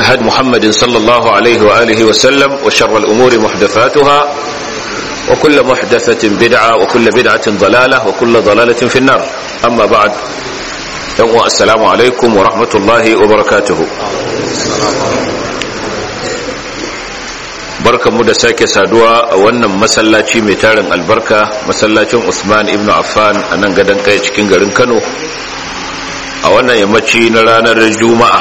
هد محمد صلى الله عليه وآله وسلم وشر الأمور محدثاتها وكل محدثة بدعة وكل بدعة ضلالة وكل ضلالة في النار أما بعد السلام عليكم ورحمة الله وبركاته barkanmu da sake saduwa a wannan masallaci mai tarin albarka masallacin Usman ibn Affan a nan gadon kai cikin garin Kano a wannan yammaci na ranar Juma'a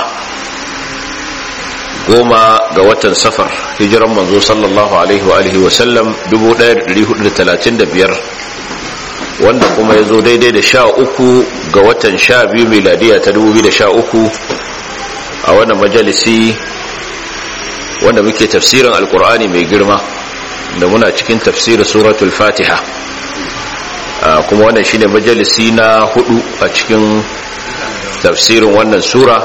goma ga watan safar hijiran manzo sallallahu alaihi wa alihi wa sallam 1435 wanda kuma ya zo daidai da sha uku ga watan sha biyu miladiya ta 2013 a wannan majalisi wanda muke tafsirin alkur'ani mai girma da muna cikin tafsirin suratul fatiha kuma wannan shine majalisi na hudu a cikin tafsirin wannan sura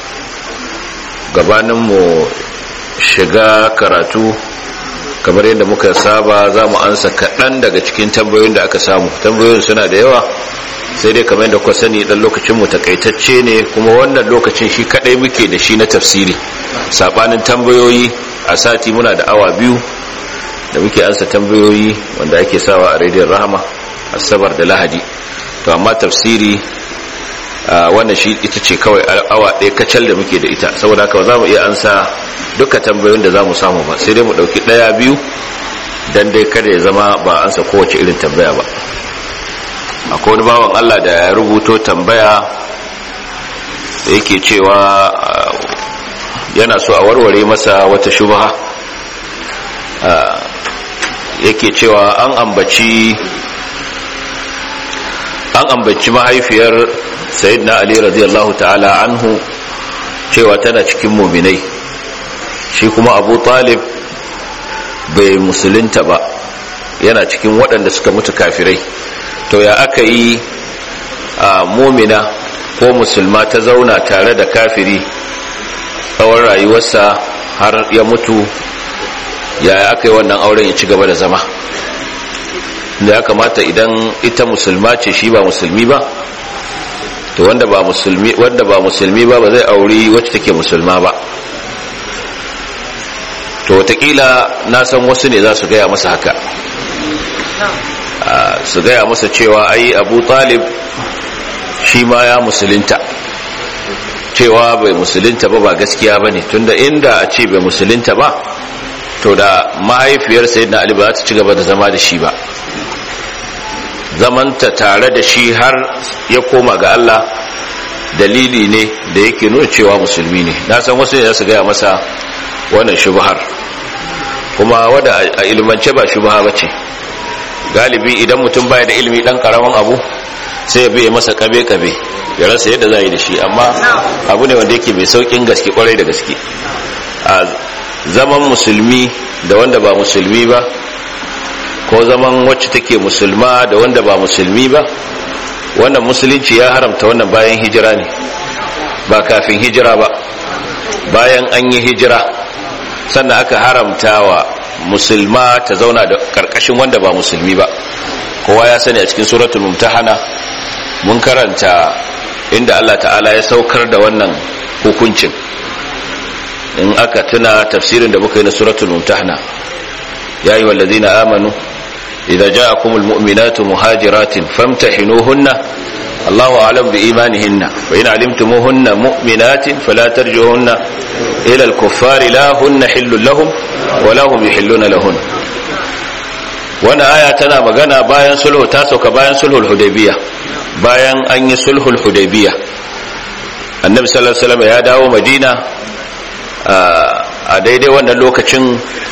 gabaninmu shiga karatu kamar yadda muka saba za mu ansa kaɗan daga cikin tambayoyin da aka samu tambayoyin suna da yawa sai dai kamar yadda kuka sani dan lokacinmu takaitacce ne kuma wannan lokacin shi kaɗai muke da shi na tafsiri sabanin tambayoyi a sati muna da awa biyu da muke ansa tambayoyi wanda ake sawa a rediyon rahama asabar da lahadi to amma tafsiri wannan shi ita ce kawai awa ɗaya kacal da muke da ita saboda haka ba za mu iya ansa duka tambayoyin da za mu samu ba sai dai mu ɗauki ɗaya biyu don dai kada ya zama ba ansa kowace irin tambaya ba akwai wani bawan allah da ya rubuto tambaya da yake cewa yana so a warware masa wata shubha yake cewa an ambaci an ambaci mahaifiyar sayyidina ali radiyallahu ta'ala anhu cewa tana cikin muminai shi kuma abu talib bai musulunta ba yana cikin waɗanda suka mutu kafirai to ya aka yi a mumina ko musulma ta zauna tare da kafiri tsawon rayuwarsa har ya mutu ya aka yi wannan auren ya ci gaba da zama da ya kamata idan ita musulma ce shi ba musulmi ba to wanda ba musulmi wanda ba musulmi ba ba zai auri wacce take musulma ba to watakila na san wasu ne za su gaya masa haka su gaya masa cewa ai abu talib shi ma ya musulunta cewa bai musulunta ba ba gaskiya ba ne tunda inda a ce bai musulunta ba to da mahaifiyar sayyidina ali ba za ta ci gaba da zama da shi ba zamanta tare da shi har ya koma ga Allah dalili ne da yake nuna cewa musulmi ne na san wasu ne su gaya masa wannan shubhar kuma wanda a ilmance ba shubha ba ce galibi idan mutum baya da ilimi dan karamin abu sai ya biye masa kabe-kabe ya rasa yadda za yi da shi amma abu ne wanda yake mai saukin gaske kwarai da gaske a zaman musulmi da wanda ba musulmi ba ko zaman wacce take musulma da wanda ba musulmi ba wannan musulunci ya haramta wannan bayan hijira ne ba kafin hijira ba bayan an yi hijira sannan aka haramta wa musulma ta zauna da karkashin wanda ba musulmi ba kowa ya sani a cikin suratul mumtahana mun karanta inda Allah ta'ala ya saukar da wannan hukuncin in aka tuna tafsirin da muka yi na suratul mumtahana ya yi wallazina amanu idza ja'akumul mu'minatu muhajiratin famtahinuhunna Allahu a'lam bi imanihinna wa in 'alimtumuhunna mu'minatin fala tarjuhunna ila al-kuffari la hunna hillun lahum wa la hum yahilluna lahun wannan aya tana magana bayan sulhu ta sauka bayan sulhul hudaybiyah bayan an yi sulhul hudaybiyah annabi sallallahu alaihi wasallam ya dawo madina a daidai wannan lokacin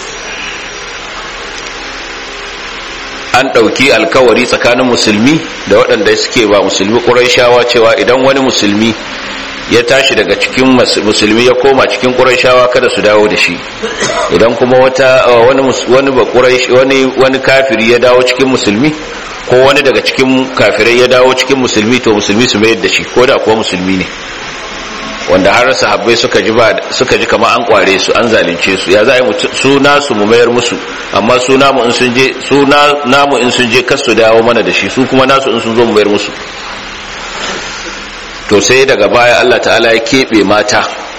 an ɗauki alkawari tsakanin musulmi da waɗanda suke ba musulmi ƙuraishawa cewa idan wani musulmi ya tashi daga cikin musulmi ya koma cikin ƙuraishawa kada su dawo da shi idan kuma wata wani wani ba wani wani kafiri ya dawo cikin musulmi ko wani daga cikin kafirai ya dawo cikin musulmi to musulmi su mayar da shi ko da kuwa musulmi ne wanda har sahabbai suka ji ba suka ji kamar an kware su an zalunce su ya za yi su nasu mu mayar musu amma su namu in sun je su namu in sun je kar su dawo mana da shi su kuma nasu in sun zo mu mayar musu to sai daga baya Allah ta'ala ya keɓe mata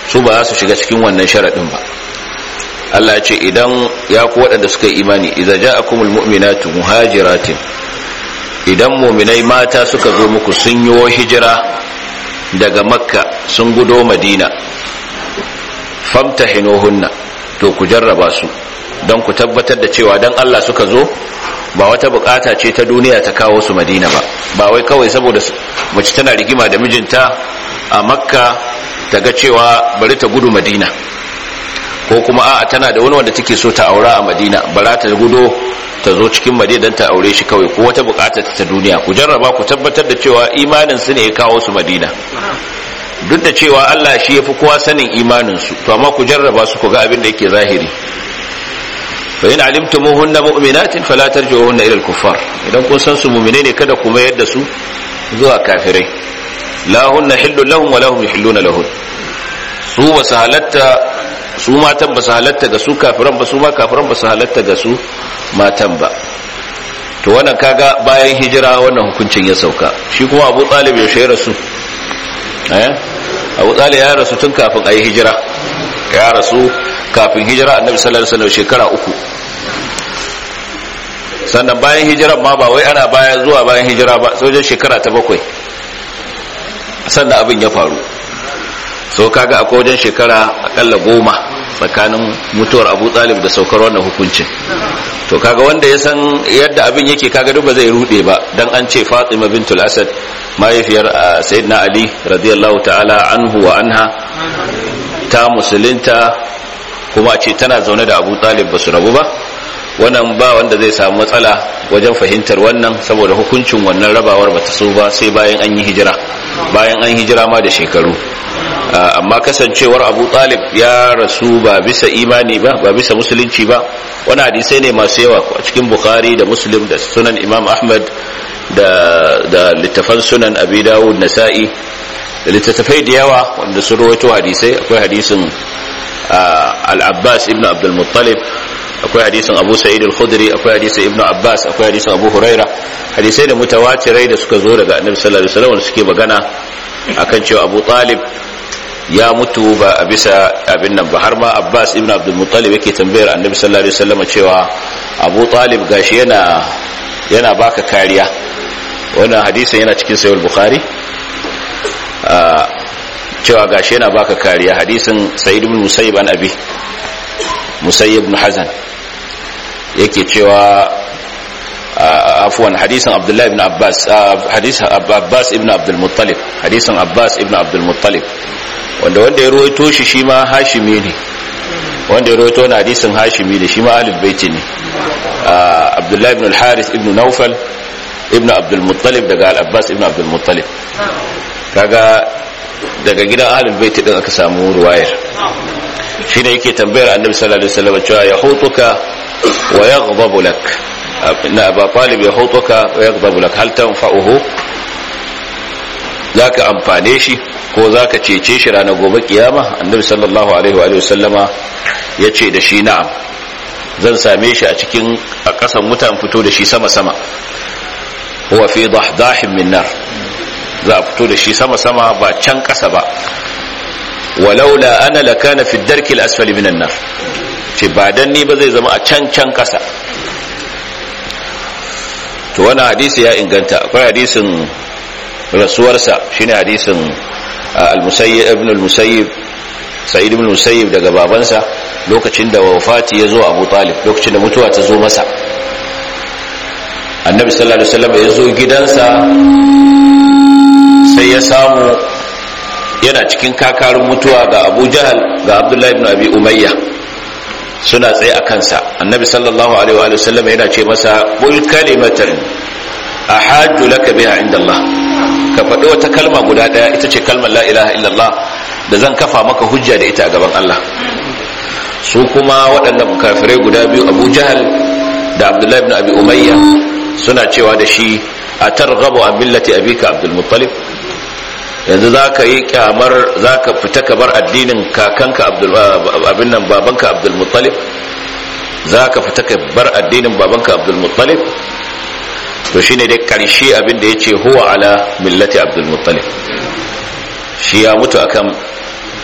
su ba za su shiga cikin wannan sharaɗin ba Allah ya ce idan ya ku waɗanda suka yi imani idza ja'akumul mu'minatu muhajiratin idan mu'minai mata suka zo muku sun yi hijira daga makka sun gudo madina famtahinuhunna to ku jarraba su don ku tabbatar da cewa dan Allah suka zo ba wata bukata ce ta duniya ta kawo su madina ba ba wai kawai saboda mace tana rigima da mijinta a makka ta ga cewa bari ta gudu madina ko kuma a'a tana da wani wanda take so ta aura a madina bara ta gudo ta zo cikin madina don ta aure shi kawai ko wata bukata ta duniya ku jarraba ku tabbatar da cewa imanin su ne ya kawo su madina duk da cewa Allah shi ya fi kowa sanin imanin su to amma ku jarraba su ku ga abin da yake zahiri fa in alimtumuhunna mu'minatin fala tarji'uhunna ila al-kuffar idan kun san su mu'mine ne kada ku mayar da su zuwa kafirai la hunna hillu lahum wa lahum yahilluna lahun su ba su halatta su matan ba su halatta ga su kafiran ba su ma kafiran ba su halatta ga su matan ba to wannan kaga bayan hijira wannan hukuncin ya sauka shi kuma Abu Talib ya shayar su eh Abu Talib ya rasu tun kafin ayi hijira ya rasu kafin hijira Annabi sallallahu alaihi wasallam shekara uku sannan bayan hijiran ma ba wai ana baya zuwa bayan hijira ba sojan shekara ta bakwai sannan abin ya faru so kaga akwai wajen shekara akalla goma tsakanin mutuwar abu talib da saukar wannan hukuncin to kaga wanda ya san yadda abin yake kaga duk ba zai rude ba dan an ce fatima bintul asad mahaifiyar sayyidina ali radiyallahu ta'ala anhu wa anha ta musulunta kuma ce tana zaune da abu talib ba su rabu ba wannan ba wanda zai samu matsala wajen fahimtar wannan saboda hukuncin wannan rabawar bata so ba sai bayan an yi hijira bayan an hijira ma da shekaru amma kasancewar abu talib ya rasu ba bisa imani ba ba bisa musulunci ba wani hadisai ne masu yawa a cikin bukhari da muslim da sunan imam ahmad da, da littafan sunan abi dawud nasa'i da littattafai da yawa wanda sun rawaito hadisai akwai hadisin al-abbas ibn abdul muttalib akwai hadisin abu sa'id al-khudri akwai hadisin ibnu abbas akwai hadisin abu huraira hadisai da mutawatirai da suka zo daga annabi sallallahu alaihi wasallam suke magana akan cewa abu talib ya mutu ba a bisa abin nan ba har ma abbas ibnu abdul muttalib yake tambayar annabi sallallahu alaihi wasallam cewa abu talib gashi yana yana baka kariya wannan hadisin yana cikin sahih bukhari cewa gashi yana baka kariya hadisin sa'id ibn musayyib an abi musayyib ibn hazan yake cewa afwan hadisin abdullahi ibn abbas hadisin abbas ibn abdul muttalib hadisin abbas ibn abdul muttalib wanda wanda ya ruwaito shi shi ma hashimi ne wanda ya ruwaito na hadisin hashimi da shi ma ahlul baiti ne abdullahi ibn al-haris ibn nawfal ibn abdul muttalib daga al-abbas ibn abdul muttalib kaga daga gidan ahlul baiti din aka samu ruwayar shine yake tambayar annabi sallallahu alaihi wasallam cewa yahutuka wa yaghdabu lak na aba talib yahutuka wa yaghdabu lak hal tanfa'uhu zaka amfane shi ko zaka cece shi ranar gobe kiyama annabi sallallahu alaihi wa sallama yace da shi na'am zan same shi a cikin a kasan mutan fito da shi sama sama huwa fi dahdahin min nar za a fito da shi sama sama ba can kasa ba walaula ana lakana fi darki al-asfali minan nar ce ba dan ni ba zai zama a can can kasa to wannan hadisi ya inganta akwai hadisin rasuwarsa shine hadisin al-musayyib ibn al-musayyib sa'id ibn al-musayyib daga babansa lokacin da wafati ya zo Abu Talib lokacin da mutuwa ta zo masa annabi sallallahu alaihi wasallam ya zo gidansa sai ya samu yana cikin kakarun mutuwa ga abu jahal ga abdullahi ibn abi umayya suna tsaye a kansa annabi sallallahu alaihi wa sallam yana ce masa qul kalimatan ahajju laka biha inda Allah ka faɗi wata kalma guda ɗaya ita ce kalmar la ilaha illallah da zan kafa maka hujja da ita a gaban Allah su kuma waɗannan kafirai guda biyu abu jahal da abdullahi ibn abi umayya suna cewa da shi a targhabu an millati abika abdul muttalib yanzu za ka yi kyamar za ka fita ka bar addinin kakanka abin nan babanka abdulmuttalib za ka fita ka bar addinin babanka abdulmuttalib to shi ne dai karshe abin da ya ce huwa ala millati abdulmuttalib shi ya mutu akan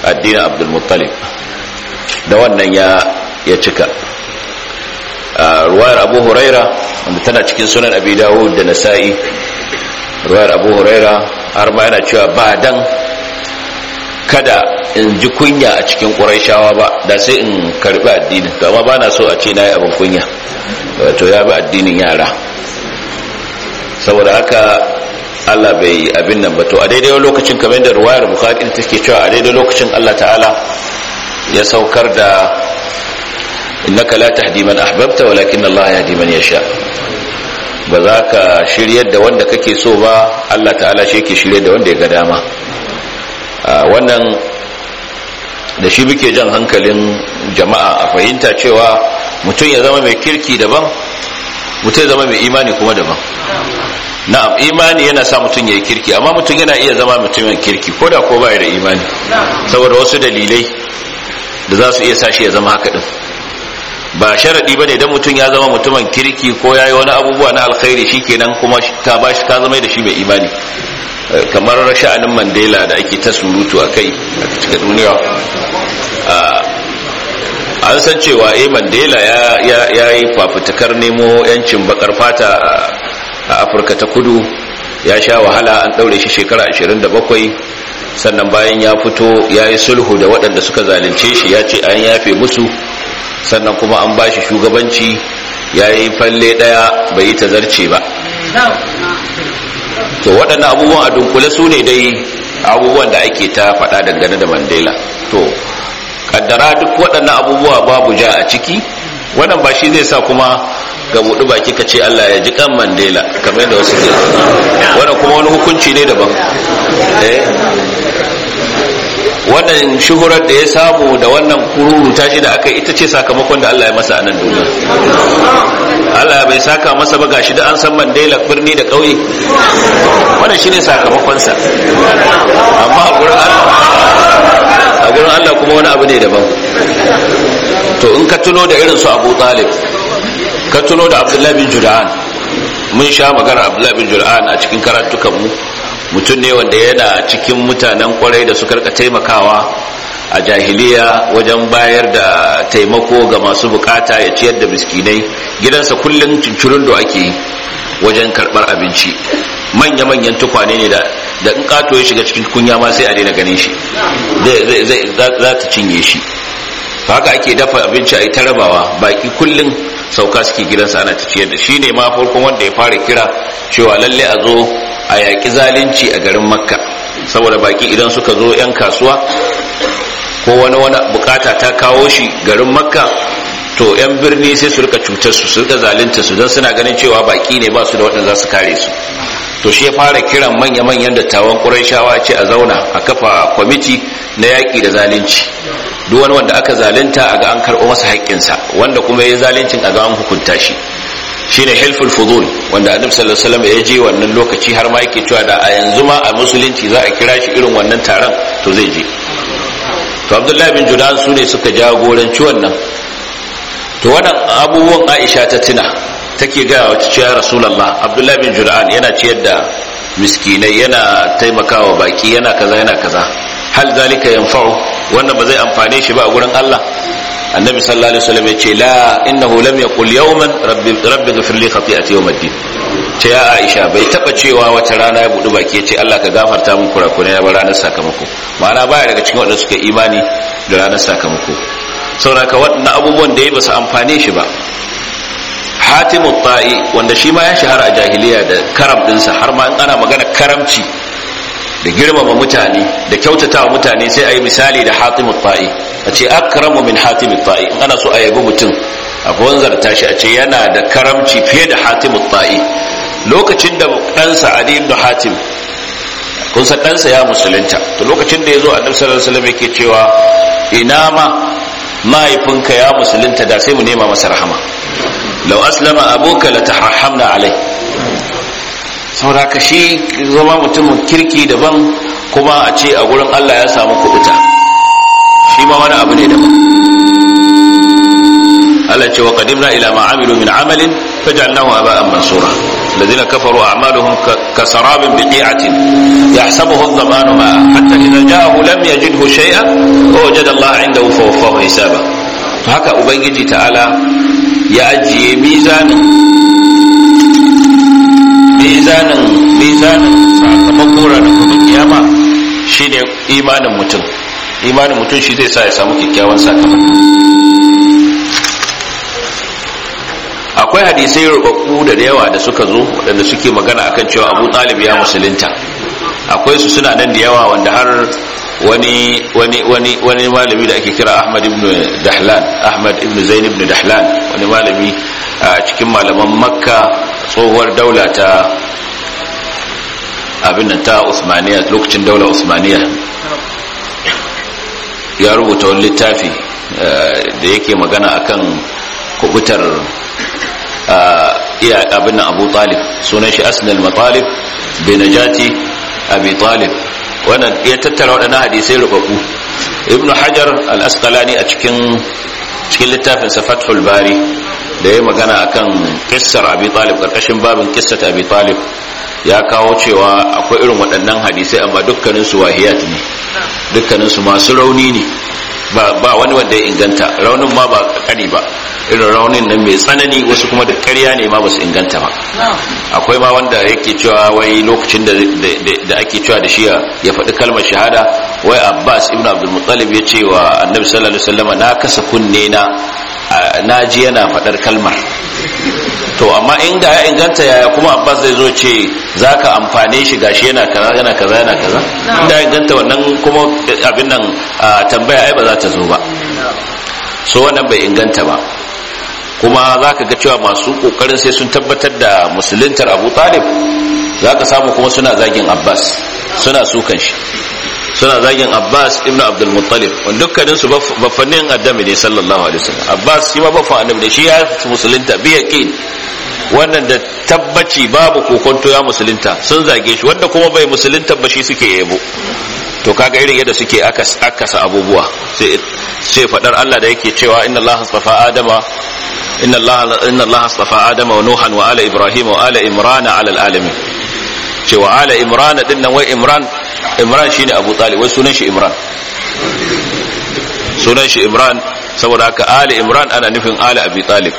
addinin abdulmuttalib da wannan ya ya cika ruwayar abu huraira wanda tana cikin sunan abi dawud da nasa'i ruwayar abu huraira har ma yana cewa ba dan kada in ji kunya a cikin ƙuraishawa ba da sai in karbi addinin to amma ba na so a ce na yi abin kunya wato ya bi addinin yara saboda haka Allah bai abin nan ba to a daidai lokacin kamar da ruwayar bukhari take cewa a daidai lokacin Allah ta'ala ya saukar da innaka la tahdi man ahbabta walakin Allah yahdi man yasha ba za ka shiryar da wanda kake so ba Allah ta'ala shi yake shiryar da wanda ya ga dama wannan da shi muke jan hankalin jama'a a fahimta cewa mutum ya zama mai kirki daban mutum ya zama mai imani kuma daban na'am imani yana sa mutum ya yi kirki amma mutum yana iya zama mutumin kirki ko da ko bai da imani saboda wasu dalilai da za su iya sa shi ya zama haka din ba sharadi bane idan mutum ya zama mutumin kirki ko yayi wani abubuwa na alkhairi shikenan kuma ka bashi ka zama da shi mai imani kamar sha'anin Mandela da ake ta surutu a kai a cikin duniya an san cewa eh Mandela ya ya yi fafutukar nemo yancin bakar fata a Afirka ta Kudu ya sha wahala an daure shi shekara 27 sannan bayan ya fito ya yi sulhu da waɗanda suka zalunce shi ya ce an yafe musu sannan kuma an ba shi shugabanci ya yi falle ɗaya bai yi tazarce ba to waɗannan abubuwan a dunkule su ne dai abubuwan da ake ta faɗa dangane da mandela to kaddara duk waɗannan abubuwa babu ja a ciki wannan ba shi zai sa kuma ga buɗu baki ka ce Allah ya ji kan mandela kamar da wasu ke wannan kuma wani hukunci ne daban eh wannan shuhurar da ya samu da wannan kururu tashi da aka ita ce sakamakon da Allah ya masa a nan duniya Allah bai saka masa ba gashi da an san Mandela birni da ƙauye wannan shine sakamakonsa amma a gurin Allah a gurin Allah kuma wani abu ne daban to in ka tuno da irin su Abu Talib ka tuno da Abdullahi bin Jud'an mun sha magana Abdullahi bin Jud'an a cikin karatukan mu mutum ne wanda yana cikin mutanen kwarai da suka rika taimakawa a jahiliya wajen bayar da taimako ga masu bukata ya ciyar da miskinai gidansa kullum cincirin da ake yi wajen karbar abinci manya-manyan tukwane ne da in kato ya shiga cikin kunya ma sai a daina ganin shi za ta cinye shi haka ake dafa abinci a yi ta rabawa baki kullum sauka suke gidansa ana ta ciyar da shi ne ma farkon wanda ya fara kira cewa lalle a zo a yaƙi zalunci a garin makka saboda baki idan suka zo 'yan kasuwa ko wani wani bukata ta kawo shi garin makka to 'yan birni sai su rika cutar su su rika zalunta su don suna ganin cewa baki ne ba su da waɗanda za su kare su to shi ya fara kiran manya-manyan dattawan ƙuraishawa ce a zauna a kafa kwamiti na yaƙi da zalunci duk wani wanda aka zalunta a ga an karɓo masa haƙƙinsa wanda kuma ya zaluncin a ga an hukunta shi shine hilful fudul wanda annabi sallallahu alaihi wasallam ya je wannan lokaci har ma yake cewa da a yanzu ma a musulunci za a kira shi irin wannan taron to zai je to abdullahi bin judan su ne suka jagoranci wannan to wannan abubuwan aisha ta tuna take ga wata cewa rasulullah abdullahi bin judan yana ciyar da miskinai yana taimakawa baki yana kaza yana kaza hal zalika yanfa'u wannan ba zai amfane shi ba a gurin Allah annabi sallallahu alaihi wasallam ya ce la innahu lam yaqul yawman rabbi rabbi ghfir li khati'ati yawm ad-din ce ya Aisha bai taba cewa wata rana ya budu baki ya ce Allah ka gafarta min kurakurai na ranar sakamako ma'ana baya daga cikin wanda suka imani da ranar sakamako saboda waɗannan abubuwan da ya ba su amfane shi ba hatimu ta'i wanda shi ma ya shahara a jahiliya da karam dinsa har ma in ana magana karamci da girmama mutane da kyautatawa mutane sai a yi misali da hatimu ta'i a ce akramu min hatimu ta'i in ana so a yabi mutum a wanzarta shi a ce yana da karamci fiye da hatimu ta'i lokacin da ɗansa ali ibn hatim kun san ɗansa ya musulunta to lokacin da ya zo annabi sallallahu alaihi wasallam yake cewa ina ma mahaifinka ya musulunta da sai mu nema masa rahama lau aslama abuka la tahamna alai saboda ka shi zama mutumin kirki daban kuma a ce a gurin Allah ya samu kubuta shi ma wani abu ne daban Allah ce wa qadimna ila ma amilu min amalin faj'alnahu aba'an mansura الذين كفروا أعمالهم كسراب بقيعة يحسبه الظمان ماء حتى إذا جاءه لم يجده شيئا ووجد الله عنده فوفاه حسابه haka ubangiji ta'ala ya ajiye mizanin mizanin mizanin sakamakon ranar kuma kiyama shine imanin mutum imanin mutum shi zai sa ya samu kyakkyawan sakamako akwai hadisai rubabbu da yawa da suka zo waɗanda suke magana akan cewa abu talib ya musulunta akwai su suna nan da yawa wanda har wani wani wani wani malami da ake kira ahmad ibn dahlan ahmad ibn zain ibn dahlan wani malami a cikin malaman makka tsohuwar daula ta abin nan ta usmaniya lokacin daular usmaniya ya rubuta wani littafi da yake magana akan kubutar iya abin nan abu talib sunan shi asnal matalib bai najati abi talib wannan ya tattara waɗannan hadisai rubabu ibn hajar al-asqalani a cikin cikin littafin sa fathul bari da ya magana akan kissar abi talib karkashin babin kissat abi talib ya kawo cewa akwai irin waɗannan hadisai amma dukkanin su wahiyat ne dukkanin su masu rauni ne ba ba wani wanda ya inganta raunin ma ba kani ba irin raunin nan mai tsanani wasu kuma da ƙarya ne ma ba su inganta ba akwai ma wanda yake cewa wai lokacin da da ake cewa da shi ya faɗi kalmar shahada wai abbas ibn abdul muttalib ya ce wa annabi sallallahu alaihi wasallam na kasa kunne na na ji yana faɗar kalmar to amma inda ya inganta yaya kuma abbas zai zo ce za ka amfane shi gashi yana kaza yana kaza yana kaza inda ya inganta wannan kuma abin nan tambaya ai ba za ta zo ba so wannan bai inganta ba kuma za ka ga cewa masu kokarin sai sun tabbatar da musuluntar abu talib za ka samu kuma suna zagin abbas suna sukan shi suna zagin abbas ibn abdul muttalib wanda dukkanin su bafannin addami ne sallallahu alaihi wasallam abbas shi ma bafan annabi ne shi ya musulunta bi yaqin wannan da tabbaci babu kokonto ya musulunta sun zage shi wanda kuma bai musulunta ba shi suke yabo to kaga irin yadda suke akasa abubuwa sai sai fadar Allah da yake cewa inna Allah astafa adama inna Allah inna Allah astafa adama wa nuhan wa ala ibrahim wa ala imran ala alamin cewa ala imran din nan wai imran imran shine abu talib wai sunan shi imran sunan shi imran saboda haka ali imran ana nufin ali abi talib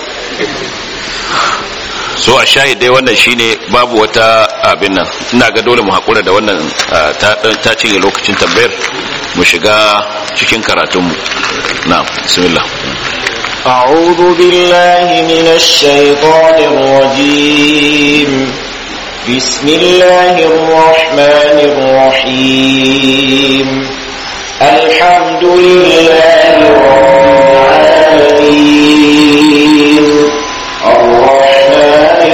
so a shahid dai wannan shine babu wata abin nan ina ga dole mu hakura da wannan ta cinye lokacin tambayar mu shiga cikin karatunmu na'am bismillah أعوذ بالله من الشيطان الرجيم بسم الله الرحمن الرحيم الحمد لله رب العالمين الرحمن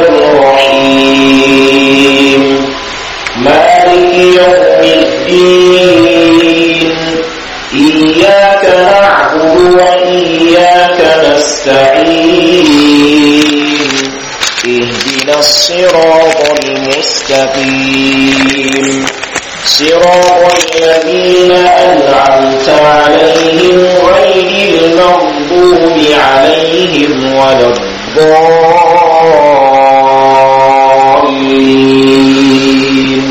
الرحيم مالك يوم الدين إياك نعبد وإياك نستعين اهدنا الصراط المستقيم صراط الذين أنعمت عليهم غير المغضوب عليهم ولا الضالين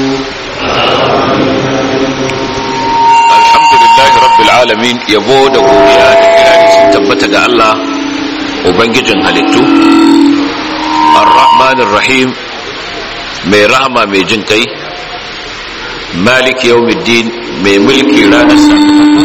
alhamdulillah rabbil alamin yabo da godiya da kirari sun tabbata ga Allah ubangijin halittu ar-rahmanir rahim mai rahama mai jin kai maliki yawmiddin mai mulki ranar sakamako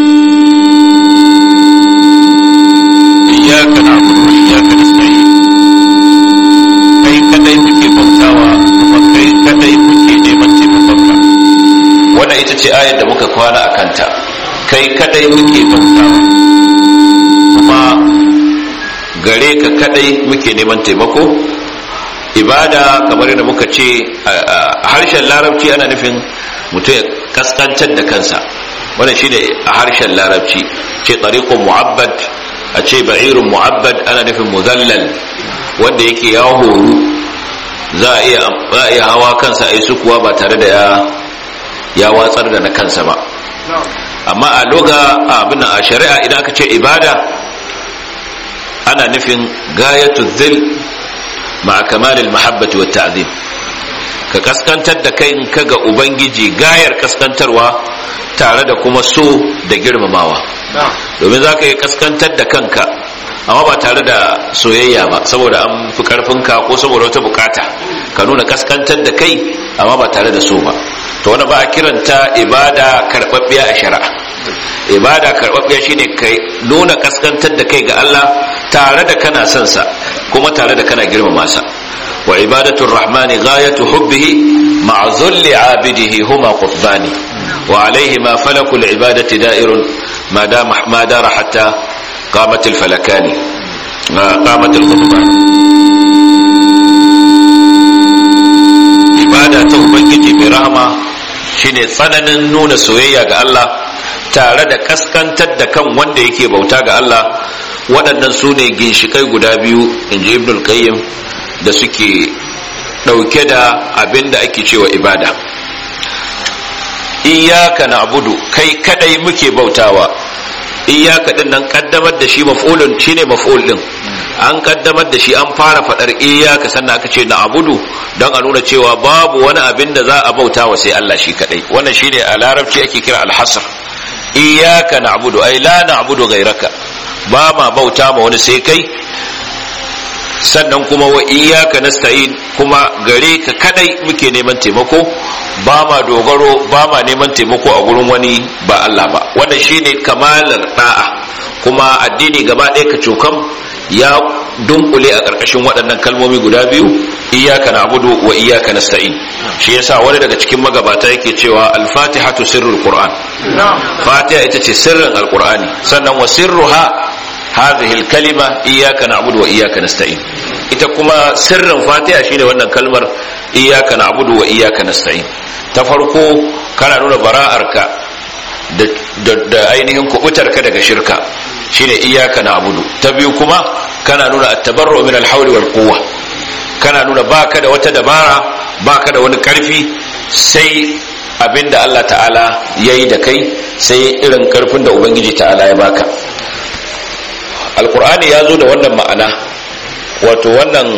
iyyaka na'budu wa iyyaka nasta'in kai kadai muke bautawa kuma kai kadai muke neman taimakonka wannan ita ce ayar da muka kwana a kanta kai kadai muke bautawa kuma gare ka kadai muke neman taimako ibada kamar yadda muka ce a harshen larabci ana nufin mutum ya kaskancar da kansa wannan shine a harshen larabci ce tariqun mu'abbad a ce ba'irun mu'abbad ana nufin muzallal wanda yake ya horu za a iya hawa kansa a yi sukuwa ba tare da ya ya watsar da na kansa ba amma a loga abin a shari'a idan aka ce ibada ana nufin gayatu zil ma kamalil mahabbati wat ta'zim ka kaskantar da kai ka ga ubangiji gayar kaskantarwa tare da kuma so da girmamawa domin za ka yi kaskantar da kanka amma ba tare da soyayya ba saboda an fi karfinka ko saboda wata bukata ka nuna kaskantar da kai amma ba tare da so ba to wani ba a kiranta ibada karɓaɓɓiya a shari'a ibada karɓaɓɓiya shine kai nuna kaskantar da kai ga Allah tare da kana son sa kuma tare da kana girmama sa wa ibadatul rahmani ghayatu hubbihi ma'a zulli abidihi huma qutbani wa alayhi ma falakul ibadati da'irun ma dama ma dara hatta qamat al falakani qamat al qutban ibada ta ubangiji mai rahama shine tsananin nuna soyayya ga Allah tare da kaskantar da kan wanda yake bauta ga Allah waɗannan su ne ginshikai guda biyu in ji ibnul qayyim da suke ɗauke da abin da ake cewa ibada iyaka na abudu kai kadai muke bautawa iyaka din nan kaddamar da shi maf'ulun shine maf'ul din an kaddamar da shi an fara fadar iyaka sannan aka ce na abudu don a nuna cewa babu wani abin da za a bautawa sai Allah shi kadai wannan shine a larabci ake kira alhasr iyaka na abudu ai la na abudu gairaka ba ma bauta ma wani sai kai sannan kuma wa iyaka nasta'in kuma gare ka kadai muke neman taimako ba ma dogaro ba ma neman taimako a gurin wani ba Allah ba wannan shine kamalar da'a kuma addini gaba ɗaya ka cokam ya dunkule a ƙarƙashin waɗannan kalmomi guda biyu iyaka na'budu wa iyaka nasta'in shi yasa wani daga cikin magabata yake cewa al-fatihatu sirrul qur'an fatiha ita ce sirrin alqur'ani sannan wa sirruha هذه الكلمة إياك نعبد وإياك نستعين ita kuma sirrin fatiha shine wannan kalmar iyyaka na'budu wa iyyaka nasta'in ta farko kana nuna bara'arka da, da, ainihin kubutarka daga shirka shine iyyaka na'budu ta biyu kuma kana nuna at-tabarru min al-hawli wal quwwa kana nuna baka da wata dabara baka da wani karfi sai abinda Allah ta'ala yayi da kai sai irin karfin da ubangiji ta'ala ya baka alkur'ani ya zo da wannan ma'ana wato wannan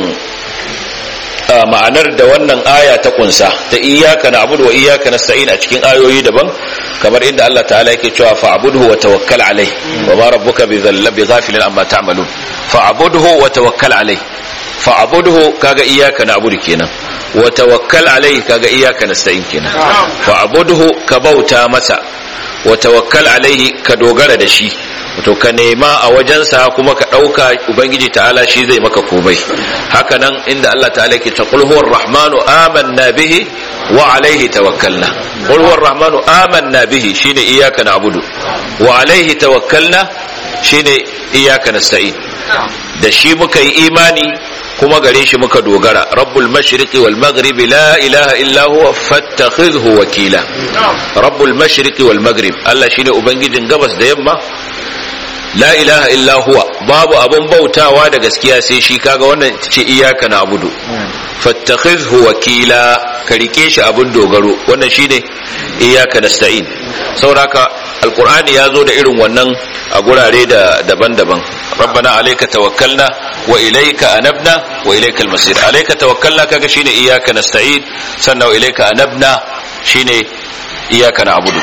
ma'anar da wannan aya ta kunsa ta iyaka na abudu wa iyaka nasta'in a cikin ayoyi daban kamar inda Allah ta'ala yake cewa fa'budhu wa tawakkal alai wa ma rabbuka bi dhallabi ghafilin amma ta'malun fa'budhu wa tawakkal alai fa'budhu kaga iyaka na abudu kenan wa tawakkal alai kaga iyaka nasta'in kenan fa'budhu ka bauta masa wa tawakkal alaihi ka dogara da shi to ka nema a wajensa kuma ka ɗauka ubangiji ta'ala shi zai maka komai haka nan inda Allah ta'ala ke ta qul huwar rahmanu amanna bihi wa alaihi tawakkalna qul huwar rahmanu amanna bihi shine iyyaka na'budu wa alaihi tawakkalna shine iyyaka nasta'in da shi muka yi imani kuma gare shi muka dogara rabbul mashriqi wal maghribi la ilaha illa huwa fattakhidhu wakila rabbul mashriqi wal maghrib Allah shine ubangijin gabas da yamma la ilaha illa huwa babu abun bautawa da gaskiya sai shi kaga wannan ce iyaka na abudu fattakhidhu wakila ka rike shi abun dogaro wannan shine iyaka nasta'in sauraka alqur'ani ya zo da irin wannan a gurare da daban-daban rabbana alayka tawakkalna wa ilayka anabna wa ilayka almasir alayka tawakkalna kaga shine iyaka nasta'in sannan wa ilayka anabna shine iyaka na abudu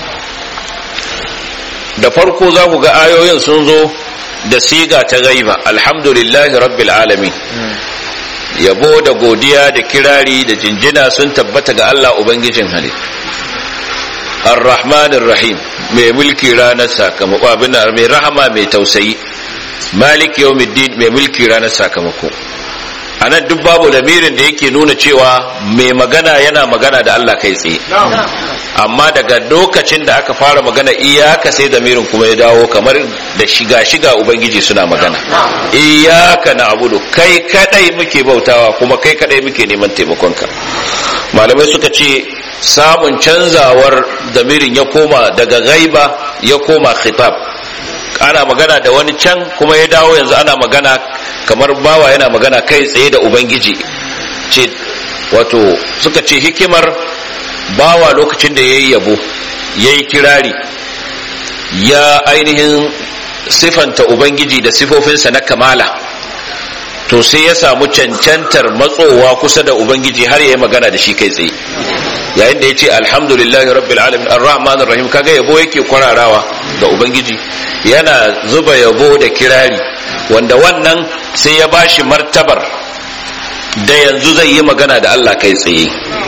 da farko za ku ga ayoyin sun zo da siga ta gaiba alhamdulillahi rabbil alamin yabo da godiya da kirari da jinjina sun tabbata ga Allah ubangijin halittu ar-rahmanir rahim mai mulki ranar sakamako abin mai rahama mai tausayi malik yawmiddin mai mulki ranar sakamako anan duk babu lamirin da yake nuna cewa mai magana yana magana da Allah kai tsaye amma daga lokacin da aka fara magana iyaka sai damirin kuma ya dawo kamar da shiga shiga ubangiji suna magana iyaka na abudu kai kadai muke bautawa kuma kai kadai muke neman taimakonka malamai suka ce samun canzawar damirin ya koma daga gaiba ya koma khitab ana magana da wani can kuma ya dawo yanzu ana magana kamar bawa yana magana kai tsaye da ubangiji ce wato suka ce hikimar bawa lokacin da ya yi yabo ya yi kirari ya ainihin sifanta ubangiji da sifofinsa na kamala to sai ya samu cancantar matsowa kusa da ubangiji har yayi magana da shi kai tsaye yayin da yace alhamdulillahi rabbil alamin arrahmanir rahim kaga yabo yake kwararawa ga ubangiji yana zuba yabo da kirari wanda wannan sai ya bashi martabar da yanzu zai yi magana da Allah kai tsaye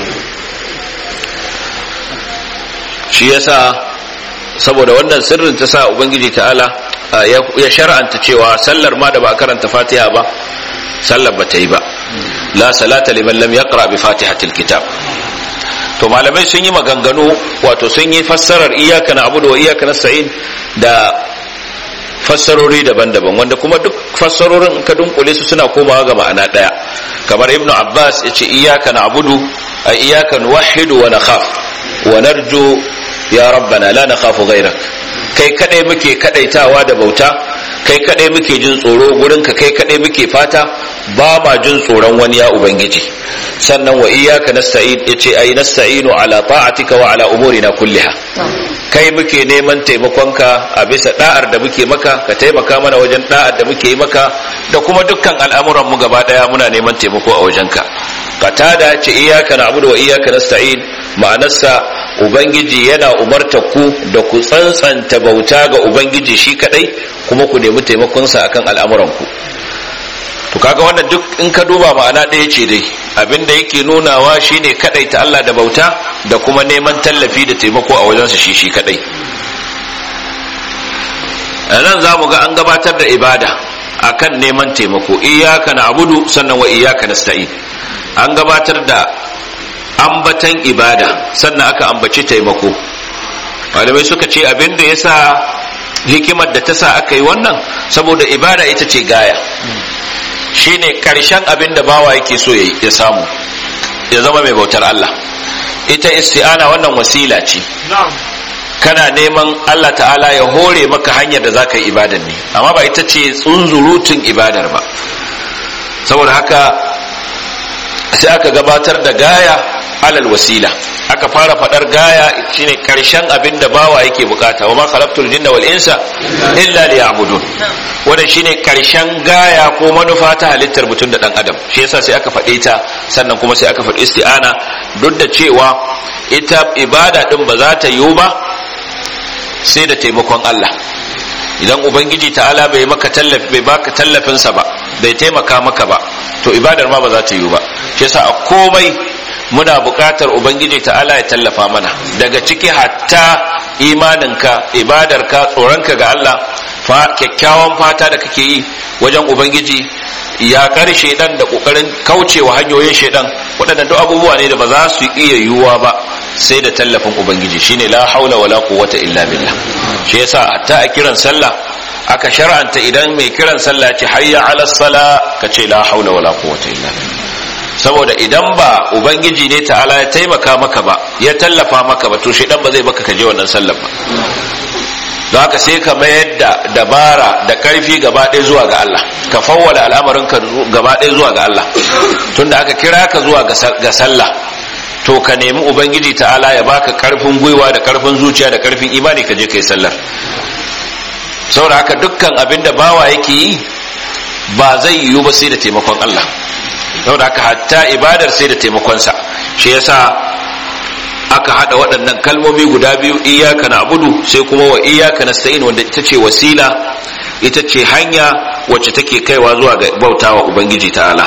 shi yasa saboda wannan sirrin ta sa ubangiji ta'ala ya shar'anta cewa sallar ma da ba karanta fatiha ba sallar ba ta yi ba la salata liman lam yaqra bi fatihatil kitab to malamai sun yi maganganu wato sun yi fassarar iyyaka na'budu wa iyyaka nasta'in da fassarori daban-daban wanda kuma duk fassarorin ka dunkule su suna komawa ga ma'ana daya kamar ibnu abbas yace iyyaka na'budu ay iyyaka nuwahhidu wa nakhaf wa narju ya rabbana la nakhafu ghayrak kai kadai muke kadaitawa da bauta kai kadai muke jin tsoro gurin ka kai kadai muke fata ba ma jin tsoron wani ya ubangiji sannan wa iyyaka nasta'in yace ai nasta'inu ala ta'atika wa ala umurina kulliha kai muke neman taimakonka a bisa da'ar da muke maka ka taimaka mana wajen da'ar da muke yi maka da kuma dukkan al'amuran mu gaba daya muna neman taimako a wajenka qatada ce iyyaka na'budu wa iyyaka nasta'in ma'anarsa ubangiji yana umarta ku da ku tsantsanta bauta ga ubangiji shi kadai kuma ku nemi taimakonsa akan al'amuranku to kaga wannan duk in ka duba ma'ana ɗaya ce dai abinda yake nunawa shine kadai ta Allah da bauta da kuma neman tallafi da taimako a wajensa shi shi kadai a nan za mu ga an gabatar da ibada akan neman taimako iyaka na abudu sannan wa iyaka nasta'in an gabatar da ambatan ibada sannan aka ambaci taimako malamai suka ce abin da ya sa hikimar da ta sa aka yi wannan saboda ibada ita ce gaya shine karshen abin da bawa yake so ya samu ya zama mai bautar Allah ita isti'ana wannan wasila ce kana neman Allah ta'ala ya hore maka hanyar da zaka yi ibadar ne amma ba ita ce tsunzurutun ibadar ba saboda haka sai aka gabatar da gaya alal wasila aka fara fadar gaya shine karshen abin da bawa yake bukata wa ma khalaqtul jinna wal insa illa liya'budun wannan shine karshen gaya ko manufa ta halittar mutum da dan adam shi yasa sai aka faɗe ta sannan kuma sai aka faɗi isti'ana duk da cewa ita ibada din ba za ta yiwu ba sai da taimakon Allah idan ubangiji ta'ala bai maka tallafi bai baka tallafin sa ba bai taimaka maka ba to ibadar ma ba za ta yiwu ba shi yasa a komai muna buƙatar ubangiji ta'ala ya tallafa mana daga ciki hatta imaninka ibadarka tsoronka ga Allah fa kyakkyawan fata da kake yi wajen ubangiji ya kar shaidan da kokarin kaucewa hanyoyin shaidan waɗannan duk abubuwa ne da ba za su iya yiwuwa ba sai da tallafin ubangiji shine la haula wala quwwata illa billah shi yasa hatta a kiran sallah aka shar'anta idan mai kiran sallah ce hayya ala sala ka ce la haula wala quwwata illa billah saboda idan ba ubangiji ne ta'ala ya taimaka maka ba ya tallafa maka ba to shaidan ba zai baka ka je wannan sallar ba don haka sai ka mayar da dabara da karfi gaba ɗaya zuwa ga Allah ka fawwala al'amarin ka gaba ɗaya zuwa ga Allah tunda aka kira ka zuwa ga sallah to ka nemi ubangiji ta'ala ya baka karfin gwiwa da karfin zuciya da karfin imani ka je kai sallar saboda haka dukkan abin da bawa yake yi ba zai yiwu ba sai da taimakon Allah saboda haka hatta ibadar sai da taimakonsa shi yasa aka hada waɗannan kalmomi guda biyu iyaka na abudu sai kuma wa iyaka na sa'in wanda ita ce wasila ita ce hanya wacce take kaiwa zuwa ga bautawa ubangiji ta'ala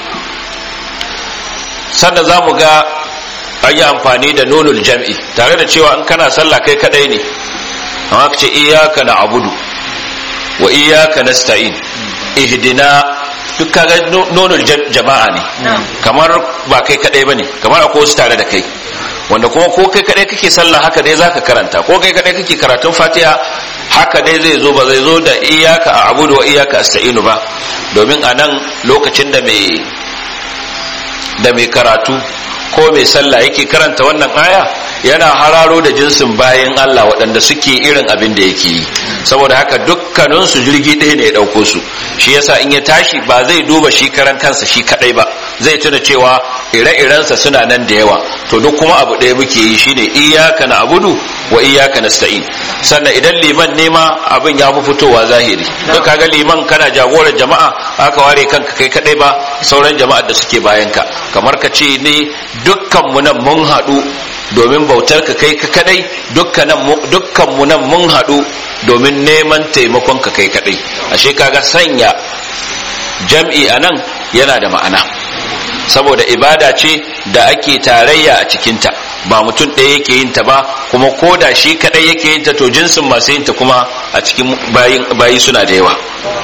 sannan za mu ga an yi amfani da nunul jam'i tare da cewa in kana sallah kai kadai ne amma ka ce iyaka na abudu wa iyaka na sa'in ihdina duk kaga nunul jama'a ne kamar ba kai kadai bane kamar akwai wasu tare da kai wanda kuma ko kai kadai kake sallah haka dai zaka karanta ko kai kadai kake karatun fatiha haka dai zai zo ba zai zo da iyaka a abudu wa iyaka asta'inu ba domin a nan lokacin da mai da mai karatu ko mai sallah yake karanta wannan aya yana hararo da jinsin bayan Allah waɗanda suke irin abin da yake yi saboda haka dukkaninsu jirgi ɗaya ne ya ɗauko su shi yasa in ya tashi ba zai duba shi karan kansa shi kaɗai ba zai tuna cewa ire-irensa suna nan da yawa to duk kuma abu ɗaya muke yi shine iyaka na abudu wa iyaka nasta'in sannan idan liman nema abin ya fi fitowa zahiri don kaga liman kana jagorar jama'a aka ware kanka kai kadai ba sauran jama'ar da suke bayan ka kamar ka ce ne dukkan mu nan mun haɗu domin bautar ka kai ka kadai dukkan mu nan mun haɗu domin neman taimakon ka kai kadai ashe kaga sanya jam'i anan yana da ma'ana saboda ibada ce da ake tarayya a cikinta ba mutum ɗaya yake yin ta ba kuma ko da shi kaɗai yake yin ta to jinsin masu yin ta kuma a cikin bayi suna da yawa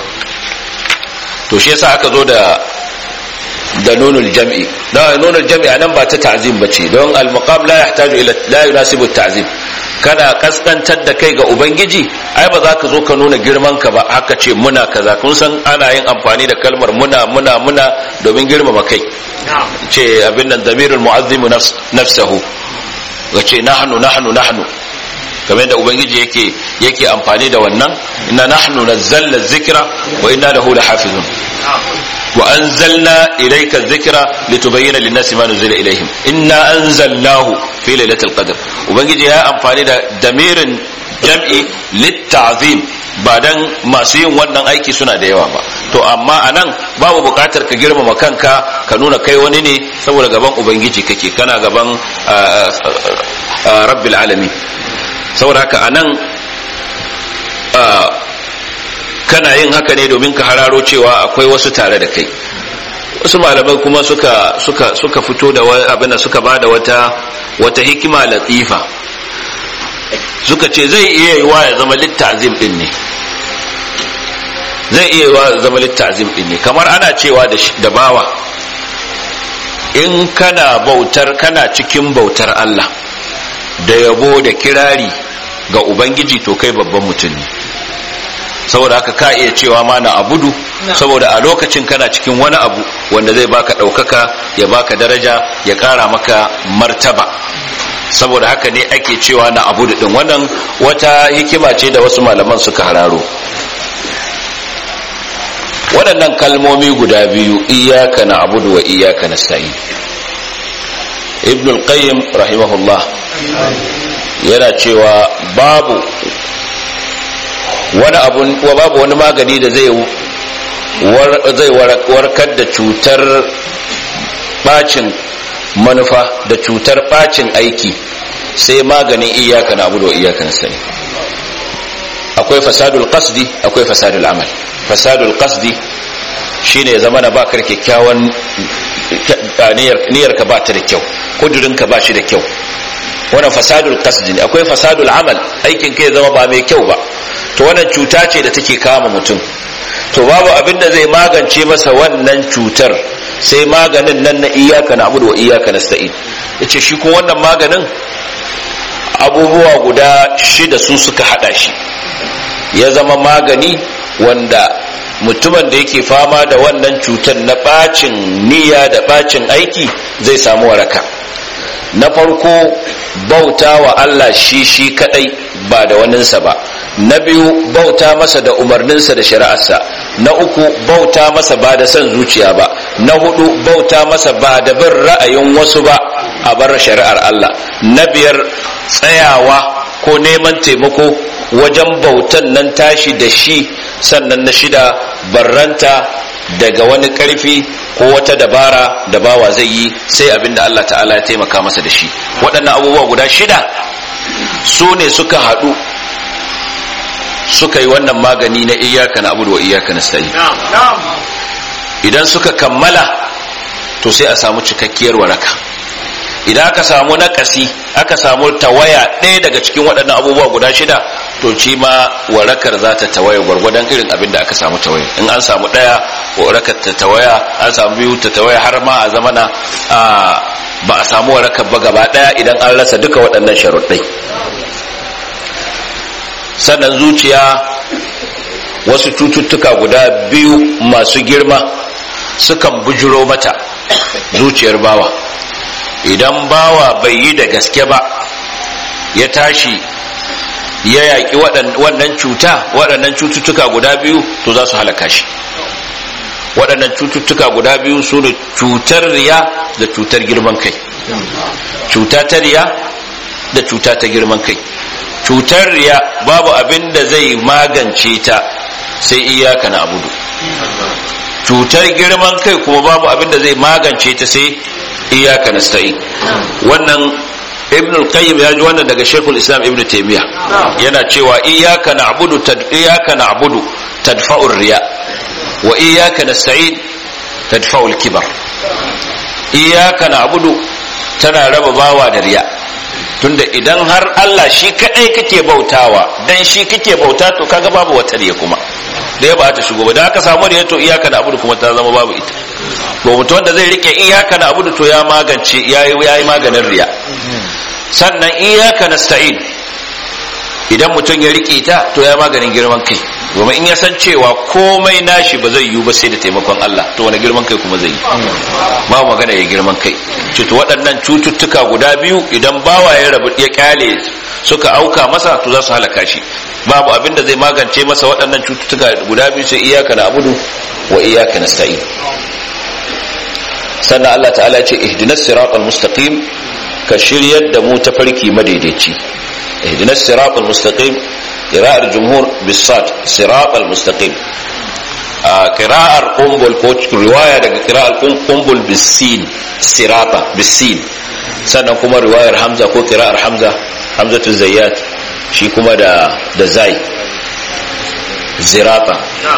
to shi yasa aka zo da da nunul jam'i da nunul jam'i anan ba ta ta'zim bace don al-maqam la yahtaju ila la yunasibu ta'zim kana kaskantar da kai ga ubangiji ai ba za ka zo ka nuna girman ka ba haka ce muna kaza kun san ana yin amfani da kalmar muna muna muna domin girmama kai ce abin nan damirul mu'azzimu nafsahu ga ce nahnu nahnu nahnu kamar da ubangiji yake yake amfani da wannan inna nahnu nazzalna dhikra wa inna lahu lahafizun wa anzalna ilayka dhikra litubayyana lin-nasi ma nuzila ilayhim inna anzalnahu fi lailatul qadr ubangiji ya amfani da damirin jam'i litta'zim ba dan masu yin wannan aiki suna da yawa ba to amma anan babu bukatar ka girmama kanka ka nuna kai wani ne saboda gaban ubangiji kake kana gaban rabbil alamin saboda haka anan kana yin haka ne domin ka hararo cewa akwai wasu tare da kai wasu malamai kuma suka suka suka fito da abin da suka bada wata wata hikima latifa suka ce zai iya yiwa ya zama littazim din ne zai iya yiwa ya zama littazim din ne kamar ana cewa da bawa in kana bautar kana cikin bautar Allah da yabo da kirari ga ubangiji to kai babban mutum ne saboda haka ka iya cewa ma na abudu saboda a lokacin kana cikin wani abu wanda zai baka ɗaukaka ya baka daraja ya ƙara maka martaba saboda haka ne ake cewa na abudu din wannan wata hikima ce da wasu malaman suka hararo waɗannan kalmomi guda biyu iyaka na abudu wa iyaka na sa'i ibn al-qayyim rahimahullah yana cewa babu wani abun babu wani magani da zai zai warkar da cutar bacin manufa da cutar bacin aiki sai maganin iyaka na abudu wa iyaka na sa'i akwai fasadul qasdi akwai fasadul amal fasadul qasdi shine zama na bakar kyakkyawan niyyar ka ba ta da kyau kudurin ka ba shi da kyau wannan fasadul qasdi akwai fasadul amal aikin kai zama ba mai kyau ba to wannan cuta ce da take kama mutum to babu abin da zai magance masa wannan cutar sai maganin nan na iyaka na abudu wa iyaka nasta'in yace shi ko wannan maganin abubuwa guda shida su suka hada shi ya zama magani wanda mutumin da yake fama da wannan cutar na bacin niyya da bacin aiki zai samu waraka na farko bauta wa Allah shi shi kadai ba da waninsa ba na biyu bauta masa da umarninsa da shari'arsa na uku bauta masa ba da son zuciya ba na hudu bauta masa ba da bin ra'ayin wasu ba a bar shari'ar Allah na biyar tsayawa ko neman taimako wajen bautan nan tashi da shi sannan na shida barranta daga wani karfi ko wata dabara da bawa zai yi sai abinda Allah ta'ala ya taimaka masa da shi waɗannan abubuwa guda shida su ne suka haɗu suka yi wannan magani na iyaka na abu da iyaka na sayi idan suka kammala to sai a samu cikakkiyar waraka idan aka samu nakasi aka samu tawaya ɗaya daga cikin waɗannan abubuwa guda shida to ci ma warakar za ta tawaya gwargwadon irin abin da aka samu tawaya in an samu ɗaya warakar ta tawaya an samu biyu ta tawaya har ma a zamana ba a samu warakar ba gaba ɗaya idan an rasa duka waɗannan sharuɗai sannan zuciya wasu cututtuka guda biyu masu girma sukan bujiro mata zuciyar bawa idan bawa bai yi da gaske ba ya tashi ya yaƙi waɗannan cuta waɗannan cututtuka guda biyu to za su halaka shi waɗannan cututtuka guda biyu su ne cutar riya da cutar girman kai cuta ta riya da cuta ta girman kai cutar riya babu abin da zai magance ta sai iyaka na abudu cutar girman kai kuma babu abin da zai magance ta sai iyaka na sta'i wannan ibn al-qayyim ya ji wannan daga shaykhul islam ibn taymiya yana cewa iyyaka na'budu tad iyyaka na'budu tadfa'u riya wa iyyaka nasta'in tadfa'u al-kibar iyyaka na'budu tana raba bawa da riya tunda idan har Allah shi kadai kake bautawa dan shi kake bauta to kaga babu wata riya kuma da ya ba ta shigo ba da aka samu riya to iyaka na'budu kuma ta zama babu ita to mutum wanda zai rike iyaka na'budu to ya magance yayi yayi maganin riya sannan iyaka nasta'in idan mutum ya rike ta to ya maganin girman kai domin in ya san cewa komai nashi ba zai yiwu ba sai da taimakon Allah to wani girman kai kuma zai yi ba magana ya girman kai to waɗannan cututtuka guda biyu idan bawa ya rabu ya kyale suka auka masa to za su halaka shi babu abin da zai magance masa waɗannan cututtuka guda biyu sai iyaka na abudu wa iyaka nasta'in sannan Allah ta'ala ya ce ihdinas siratal mustaqim ka shiryar da mu tafarki madaidaici ihdinas siratal mustaqim qira'ar jumhur bisat siratal mustaqim a qira'ar qumbul ko riwaya daga qira'ar qumbul bisin sirata bisin sannan kuma riwayar hamza ko qira'ar hamza hamzatu zayyat shi kuma da da zai zirata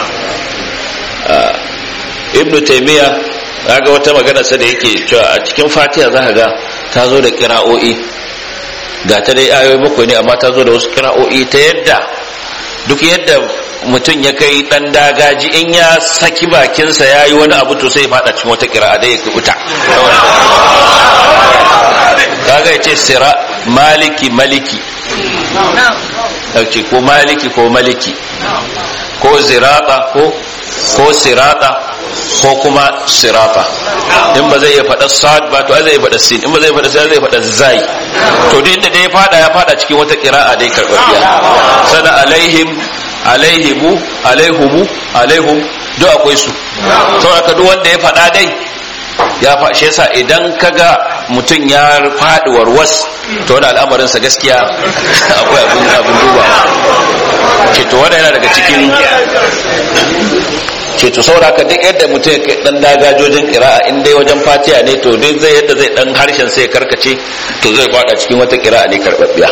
ibnu taymiya ga wata magana sa da yake cewa a cikin fatiha za ka ga ta zo da kira'o'i ga ta dai ayoyi bakwai ne amma ta zo da wasu kira'o'i ta yadda duk yadda mutum ya kai dan dagaji in ya saki bakinsa ya yi wani abu to sai fada cikin wata kira'a da ya kuta kaga ya ce sira maliki maliki ko maliki ko maliki ko zirata ko ko sirata ko kuma sirata in ba zai iya faɗa sad ba to zai faɗa sin in ba zai faɗa sai zai faɗa zai to duk inda ya fada ya fada cikin wata qira'a dai karɓaɓɓiya sana alaihim alaihimu alaihumu alaihum duk akwai su saboda duk wanda ya faɗa dai ya fashe sa idan kaga mutum ya faɗi warwas to wani al'amarinsa gaskiya akwai abin abin duba ce to wanda yana daga cikin ce to saboda ka duk yadda mutum ya dan dagajojin kira'a in dai wajen fatiya ne to dai zai yadda zai dan harshen sai karkace to zai fada cikin wata kira'a ne karbabbiya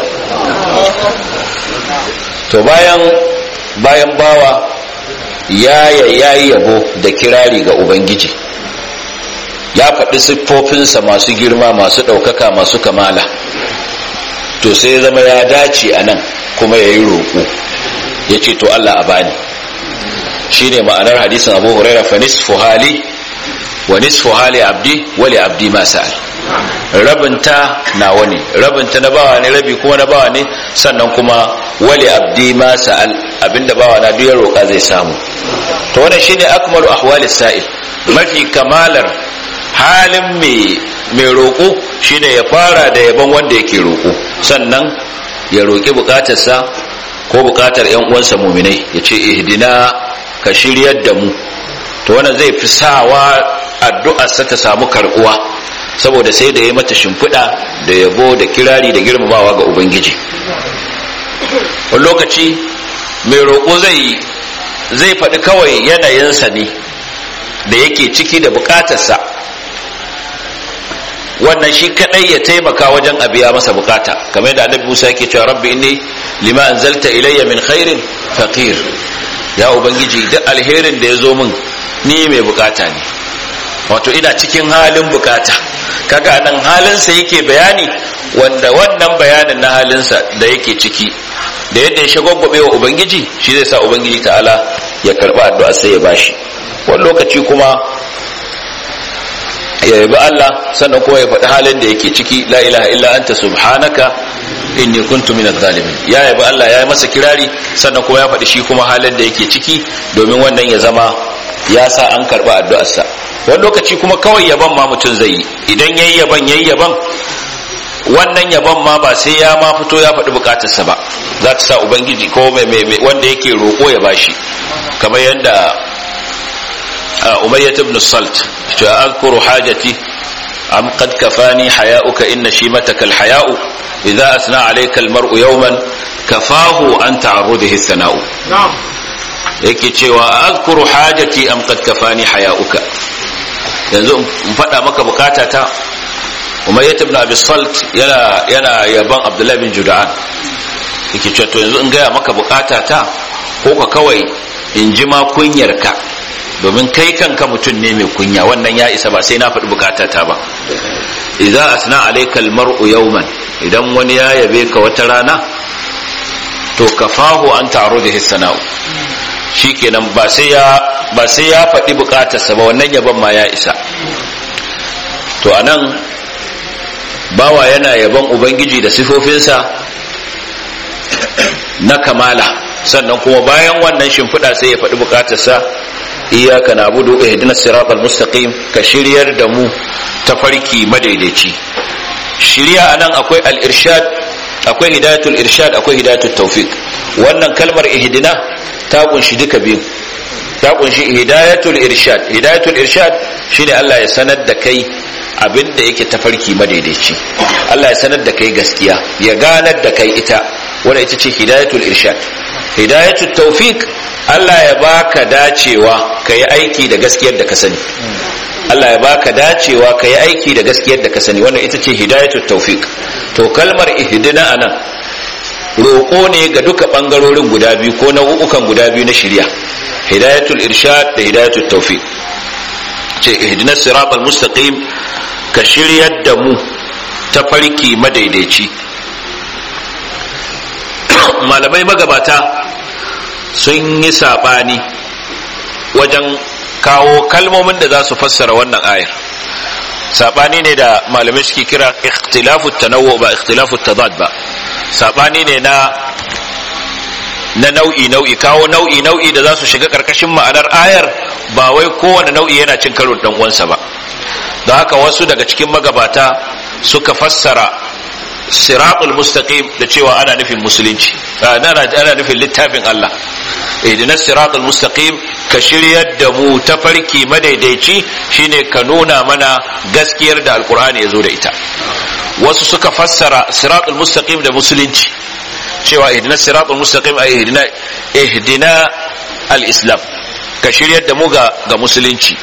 to bayan bayan bawa ya yayi yabo da kirari ga ubangiji ya faɗi siffofinsa masu girma masu ɗaukaka masu kamala to sai zama ya dace a nan kuma ya yi roƙo ya ce to Allah a bani shi ne ma'anar hadisin abu huraira fa nisfu hali wa nisfu hali abdi wali abdi ma sa'al rabinta nawa ne rabinta na bawa ne rabi kuma na bawa ne sannan kuma wali abdi ma sa'al abinda bawa na duk ya roƙa zai samu to wannan shine akmalu ahwali sa'il mafi kamalar halin mai mai roƙo shine ya fara da yaban wanda yake roƙo sannan ya roƙi buƙatarsa ko buƙatar ƴan uwansa muminai ya ce ihdina ka shiryar da mu to wannan zai fi sawa addu'arsa ta samu karɓuwa saboda sai da ya mata shimfiɗa da yabo da kirari da girmamawa ga ubangiji wani lokaci mai roƙo zai zai faɗi kawai yanayinsa ne da yake ciki da buƙatarsa wannan shi kadai ya taimaka wajen a biya masa bukata kamar yadda annabi Musa yake cewa rabbi inni lima anzalta ilayya min khairin faqir ya ubangiji duk alherin da ya zo min ni mai bukata ne wato ina cikin halin bukata kaga nan halinsa yake bayani wanda wannan bayanin na halinsa da yake ciki da yadda ya shagwagwabe wa ubangiji shi zai sa ubangiji ta'ala ya karba addu'a sai ya bashi wani lokaci kuma ya yabi Allah sannan kuma ya faɗi halin da yake ciki la ilaha illa anta subhanaka inni kuntu minadh zalimin ya yabi Allah ya yi masa kirari sannan kuma ya faɗi shi kuma halin da yake ciki domin wannan ya zama ya sa an karɓi addu'arsa wani lokaci kuma kawai yaban ma mutum zai yi idan yayi yaban yayi yaban wannan yabon ma ba sai ya ma fito ya faɗi bukatarsa ba za ta sa ubangiji ko mai wanda yake roƙo ya bashi kamar yadda umayyat ibn salt to azkuru hajati am qad kafani haya'uka inna shimataka alhaya'u idza asna alayka almar'u yawman kafahu an ta'arrudihi sana'u yake cewa azkuru hajati am qad kafani haya'uka yanzu in faɗa maka bukatata umayyat ibn abi salt yana yana yaban abdullahi bin juda'an yake cewa to yanzu in gaya maka bukatata ko ka kawai in ji ma kunyarka domin kai kanka mutum ne mai kunya wannan ya isa ba sai na faɗi bukatata ba idza asna alayka almar'u yawman idan wani ya yabe ka wata rana to kafahu an ta'rudihi sana'u shikenan ba sai ya ba sai ya faɗi bukatarsa ba wannan yaban ma ya isa to anan bawa yana yaban ubangiji da sifofinsa na kamala sannan kuma bayan wannan shimfiɗa sai ya faɗi bukatarsa iyaka na budu ihdinas siratal mustaqim ka shiryar da mu ta farki madaidaici shirya anan akwai al-irshad akwai hidayatul irshad akwai hidayatul tawfiq wannan kalmar ihdina ta kunshi duka biyu ta kunshi hidayatul irshad hidayatul irshad shine Allah ya sanar da kai abin da yake tafarki madaidaici Allah ya sanar da kai gaskiya ya ganar da kai ita wanda ita ce hidayatul irshad hidayatul tawfiq Allah ya baka dacewa ka yi aiki da gaskiyar da ka sani Allah ya baka dacewa ka yi aiki da gaskiyar da ka sani wannan ita ce hidayatul tawfiq to kalmar ihdina anan roƙo ne ga duka ɓangarorin guda biyu ko nau'ukan guda biyu na shirya hidayatul irshad da hidayatul tawfiq ce ihdinas siratal mustaqim ka shiryar da mu ta farki madaidaici malamai magabata sun yi sabani wajen kawo kalmomin da za su fassara wannan ayar sabani ne da malamai suke kira ikhtilafu tanawwu ba ikhtilafu tadad ba sabani ne na na nau'i nau'i kawo nau'i nau'i da za su shiga karkashin ma'anar ayar ba wai kowane nau'i yana cin karo dan uwansa ba don haka wasu daga cikin magabata suka fassara siratul mustaqim da cewa ana nufin musulunci ana nufin littafin Allah ihdinas siratul mustaqim ka shiryar da mu ta farki madaidaici shine ka nuna mana gaskiyar da alkur'ani ya zo da ita wasu suka fassara siratul mustaqim da musulunci cewa ihdina siratul mustaqim ay ihdina ihdina al-islam ka shiryar da mu ga ga musulunci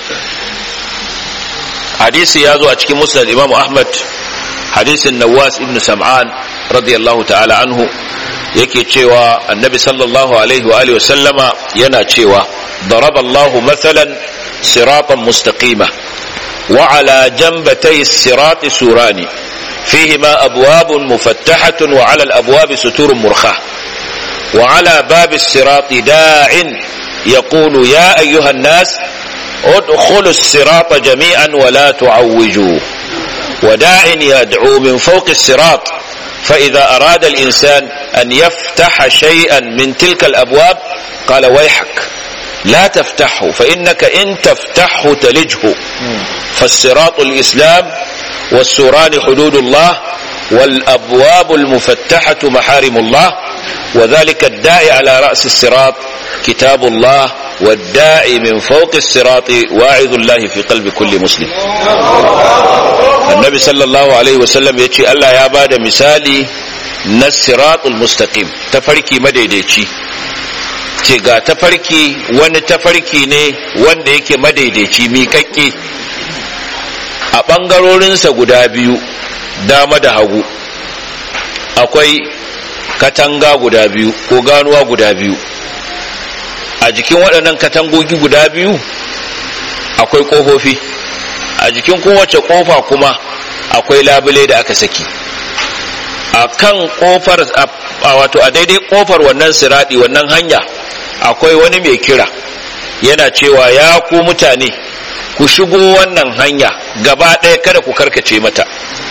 hadisi ya zo a cikin musnad imam ahmad hadisin nawas ibn sam'an radiyallahu ta'ala anhu yake cewa annabi sallallahu alaihi wa alihi sallama yana cewa daraba Allahu mathalan siratan mustaqima wa ala janbatay as-sirati surani فيهما أبواب مفتحة وعلى الأبواب ستور مرخاة وعلى باب الصراط داع يقول يا أيها الناس ادخلوا الصراط جميعا ولا تعوجوا وداع يدعو من فوق الصراط فإذا أراد الإنسان أن يفتح شيئا من تلك الأبواب قال ويحك لا تفتحه فإنك إن تفتحه تلجه فالصراط الإسلام والسوران حدود الله والأبواب المفتحة محارم الله وذلك الداعي على رأس الصراط كتاب الله والداعي من فوق الصراط واعظ الله في قلب كل مسلم النبي صلى الله عليه وسلم يتي الله يا بعد مثالي الصراط المستقيم تفركي مديديتي ce ga tafarki wani tafarki ne wanda yake madaidaici miƙaƙƙe a ɓangarorinsa guda biyu dama da hagu akwai katanga guda biyu ko ganuwa guda biyu a jikin waɗannan katangogi guda biyu akwai ƙofofi a jikin kowace ƙofa kuma akwai labule da aka saki a kan ƙofar a wato a daidai ƙofar wannan siraɗi wannan hanya akwai wani mai kira yana cewa ya ku mutane ku shigo wannan hanya gaba ɗaya kada ku karkace mata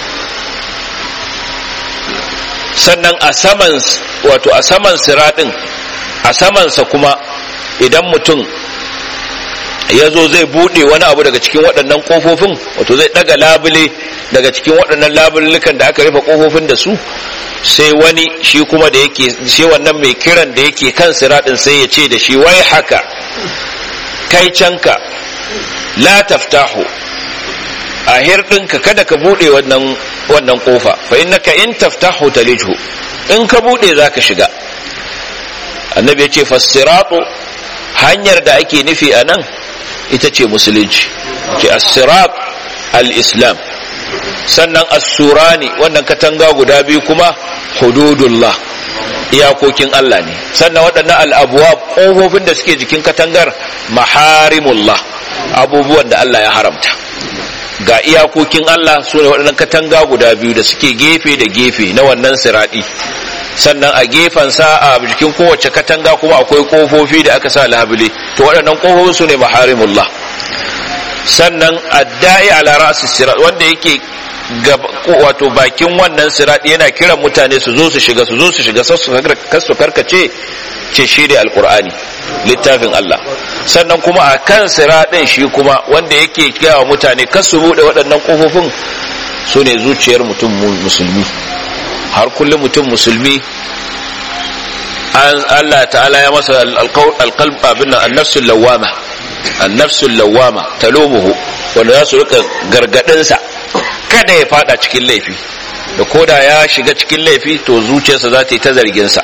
sannan a saman wato a saman siraɗin a samansa kuma idan mutum ya zo zai buɗe wani abu daga cikin waɗannan ƙofofin wato zai ɗaga labule daga cikin waɗannan labullukan da aka rufe kofofin da su sai wani shi kuma da yake sai wannan mai kiran da yake kan siradin sai ya ce da shi wai haka kai canka la taftahu a hirɗinka kada ka buɗe wannan wannan kofa fa innaka in taftahu talijhu in ka buɗe zaka shiga annabi ya ce fasiratu hanyar da ake nufi a nan ita ce musulunci ce as-sirat al-islam sannan as-surani wannan katanga guda biyu kuma hududullah iyakokin Allah ne sannan waɗannan al'abuwa ƙofofin da suke jikin katangar maharimullah abubuwan da Allah ya haramta ga iyakokin Allah su ne waɗannan katanga guda biyu da suke gefe da gefe na wannan siraɗi sannan a gefensa a jikin kowace katanga kuma akwai ƙofofi da aka sa labule to waɗannan ƙofofin su ne maharimullah sannan addai ala ra'si sirat wanda yake wato bakin wannan sirat yana kiran mutane su zo su shiga su zo su shiga su karkace ce shi da alkur'ani littafin Allah sannan kuma a kan siraɗin shi kuma wanda yake kyawa mutane kar su buɗe waɗannan ƙofofin su ne zuciyar mutum musulmi har kullum mutum musulmi Allah ta'ala ya masa alƙalb abin nan annafsul lawama annafsul lawama talumuhu wanda za su rika gargadinsa kada ya fada cikin laifi da koda ya shiga cikin laifi to zuciyarsa za ta yi ta zarginsa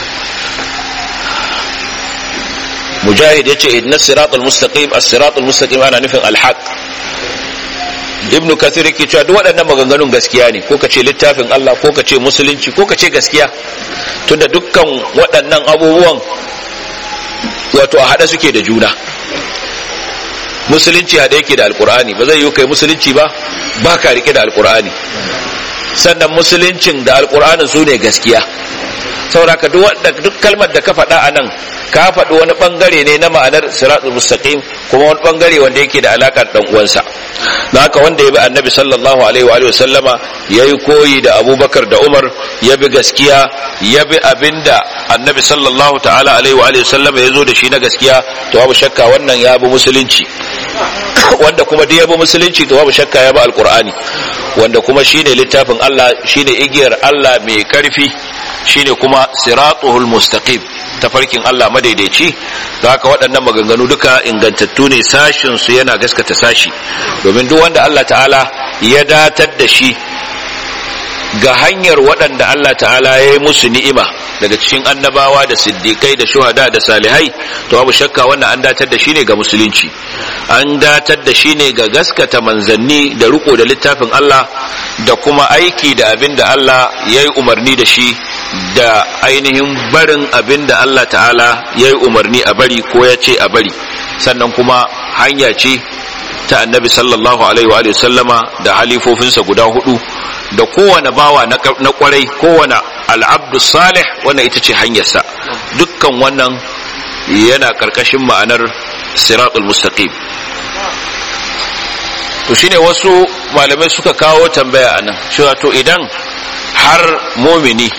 mujahid ya ce idna siratul mustaqim as-siratul mustaqim ana nufin alhaq ibnu kathir yake cewa duk waɗannan maganganun gaskiya ne ko kace littafin Allah ko kace musulunci ko kace gaskiya tunda dukkan waɗannan abubuwan wato a hada suke da juna musulunci hada yake da alkur'ani ba zai yi kai musulunci ba ba ka rike da alkur'ani sannan musuluncin da alkur'anin su ne gaskiya sauraka duk kalmar da ka faɗa a nan ka faɗi wani ɓangare ne na ma'anar siratul mustaqim kuma wani ɓangare wanda yake da alaƙar ɗan uwansa da haka wanda ya bi annabi sallallahu alaihi wa sallama ya yi koyi da abubakar da umar ya bi gaskiya ya bi abinda annabi sallallahu ta'ala alaihi wa sallama ya zo da shi na gaskiya to babu shakka wannan ya bi musulunci wanda kuma duk ya bi musulunci to babu shakka ya bi alqur'ani wanda kuma shine littafin Allah shine igiyar Allah mai karfi shine kuma siratuhul mustaqim tafarkin Allah madaidaici da haka waɗannan maganganu duka ingantattu ne sashin su yana gaskata sashi domin duk wanda Allah ta'ala ya datar da shi ga hanyar waɗanda Allah ta'ala ya yi musu ni'ima daga cikin annabawa da siddiƙai da shuhada da salihai to babu shakka wannan an datar da shi ne ga musulunci an datar da shi ne ga gaskata manzanni da riko da littafin Allah da kuma aiki da abin da Allah ya yi umarni da shi da ainihin barin abin da Allah ta'ala ya yi umarni a bari ko ya ce a bari sannan kuma hanya ce ta annabi sallallahu alaihi wa sallama da halifofinsa guda hudu da kowane bawa na kwarai kowane al'abdu salih wannan ita ce hanyarsa dukkan wannan yana karkashin ma'anar siratul mustaqim to shine wasu malamai suka kawo tambaya anan cewa to idan har mumini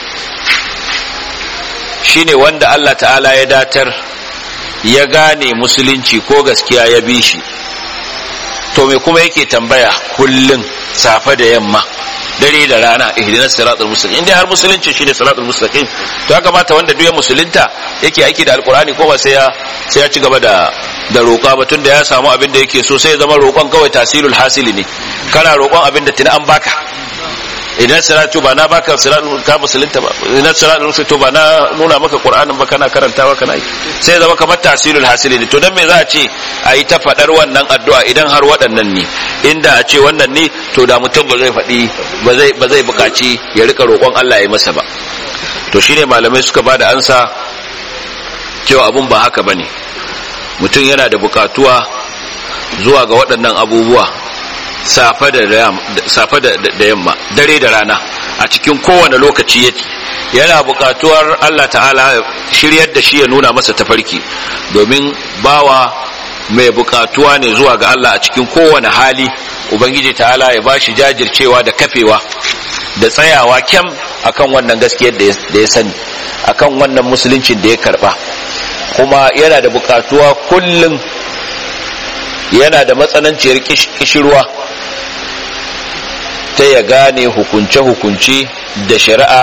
shine wanda Allah ta'ala ya datar ya gane musulunci ko gaskiya ya bi shi to me kuma yake tambaya kullum safe da yamma dare da rana ihdinas siratal mustaqim indai har musulunci shine siratal mustaqim to ya kamata wanda duk ya musulunta yake aiki da alqur'ani ko ba sai ya sai ya ci gaba da da roƙa ba tunda ya samu abin da yake so sai ya zama roƙon kawai tasirul hasili ne kana roƙon abin da tuni an baka idan siratu ba na baka siratu ka musulunta ba idan siratu to ba na nuna maka qur'anin ba kana karantawa kana yi sai zama kamar tasirul hasili ne to dan me za a ce a yi ta fadar wannan addu'a idan har waɗannan ne inda a ce wannan ne to da mutum ba zai faɗi ba zai ba zai buƙaci ya rika roƙon Allah ya masa ba to shine malamai suka bada ansa cewa abun ba haka bane mutum yana da buƙatuwa zuwa ga waɗannan abubuwa safe da yamma dare da rana a cikin kowane lokaci yake yana buƙatuwar Allah ta'ala shiryar da shi ya nuna masa tafarki domin bawa mai buƙatuwa ne zuwa ga Allah a cikin kowane hali ubangiji ta'ala ya bashi jajircewa da kafewa da tsayawa kyam akan wannan gaskiyar da ya sani akan wannan musuluncin da ya karba kuma yana da buƙatuwa kullum yana da matsananciyar kishirwa ta ya gane hukunce-hukunce da shari'a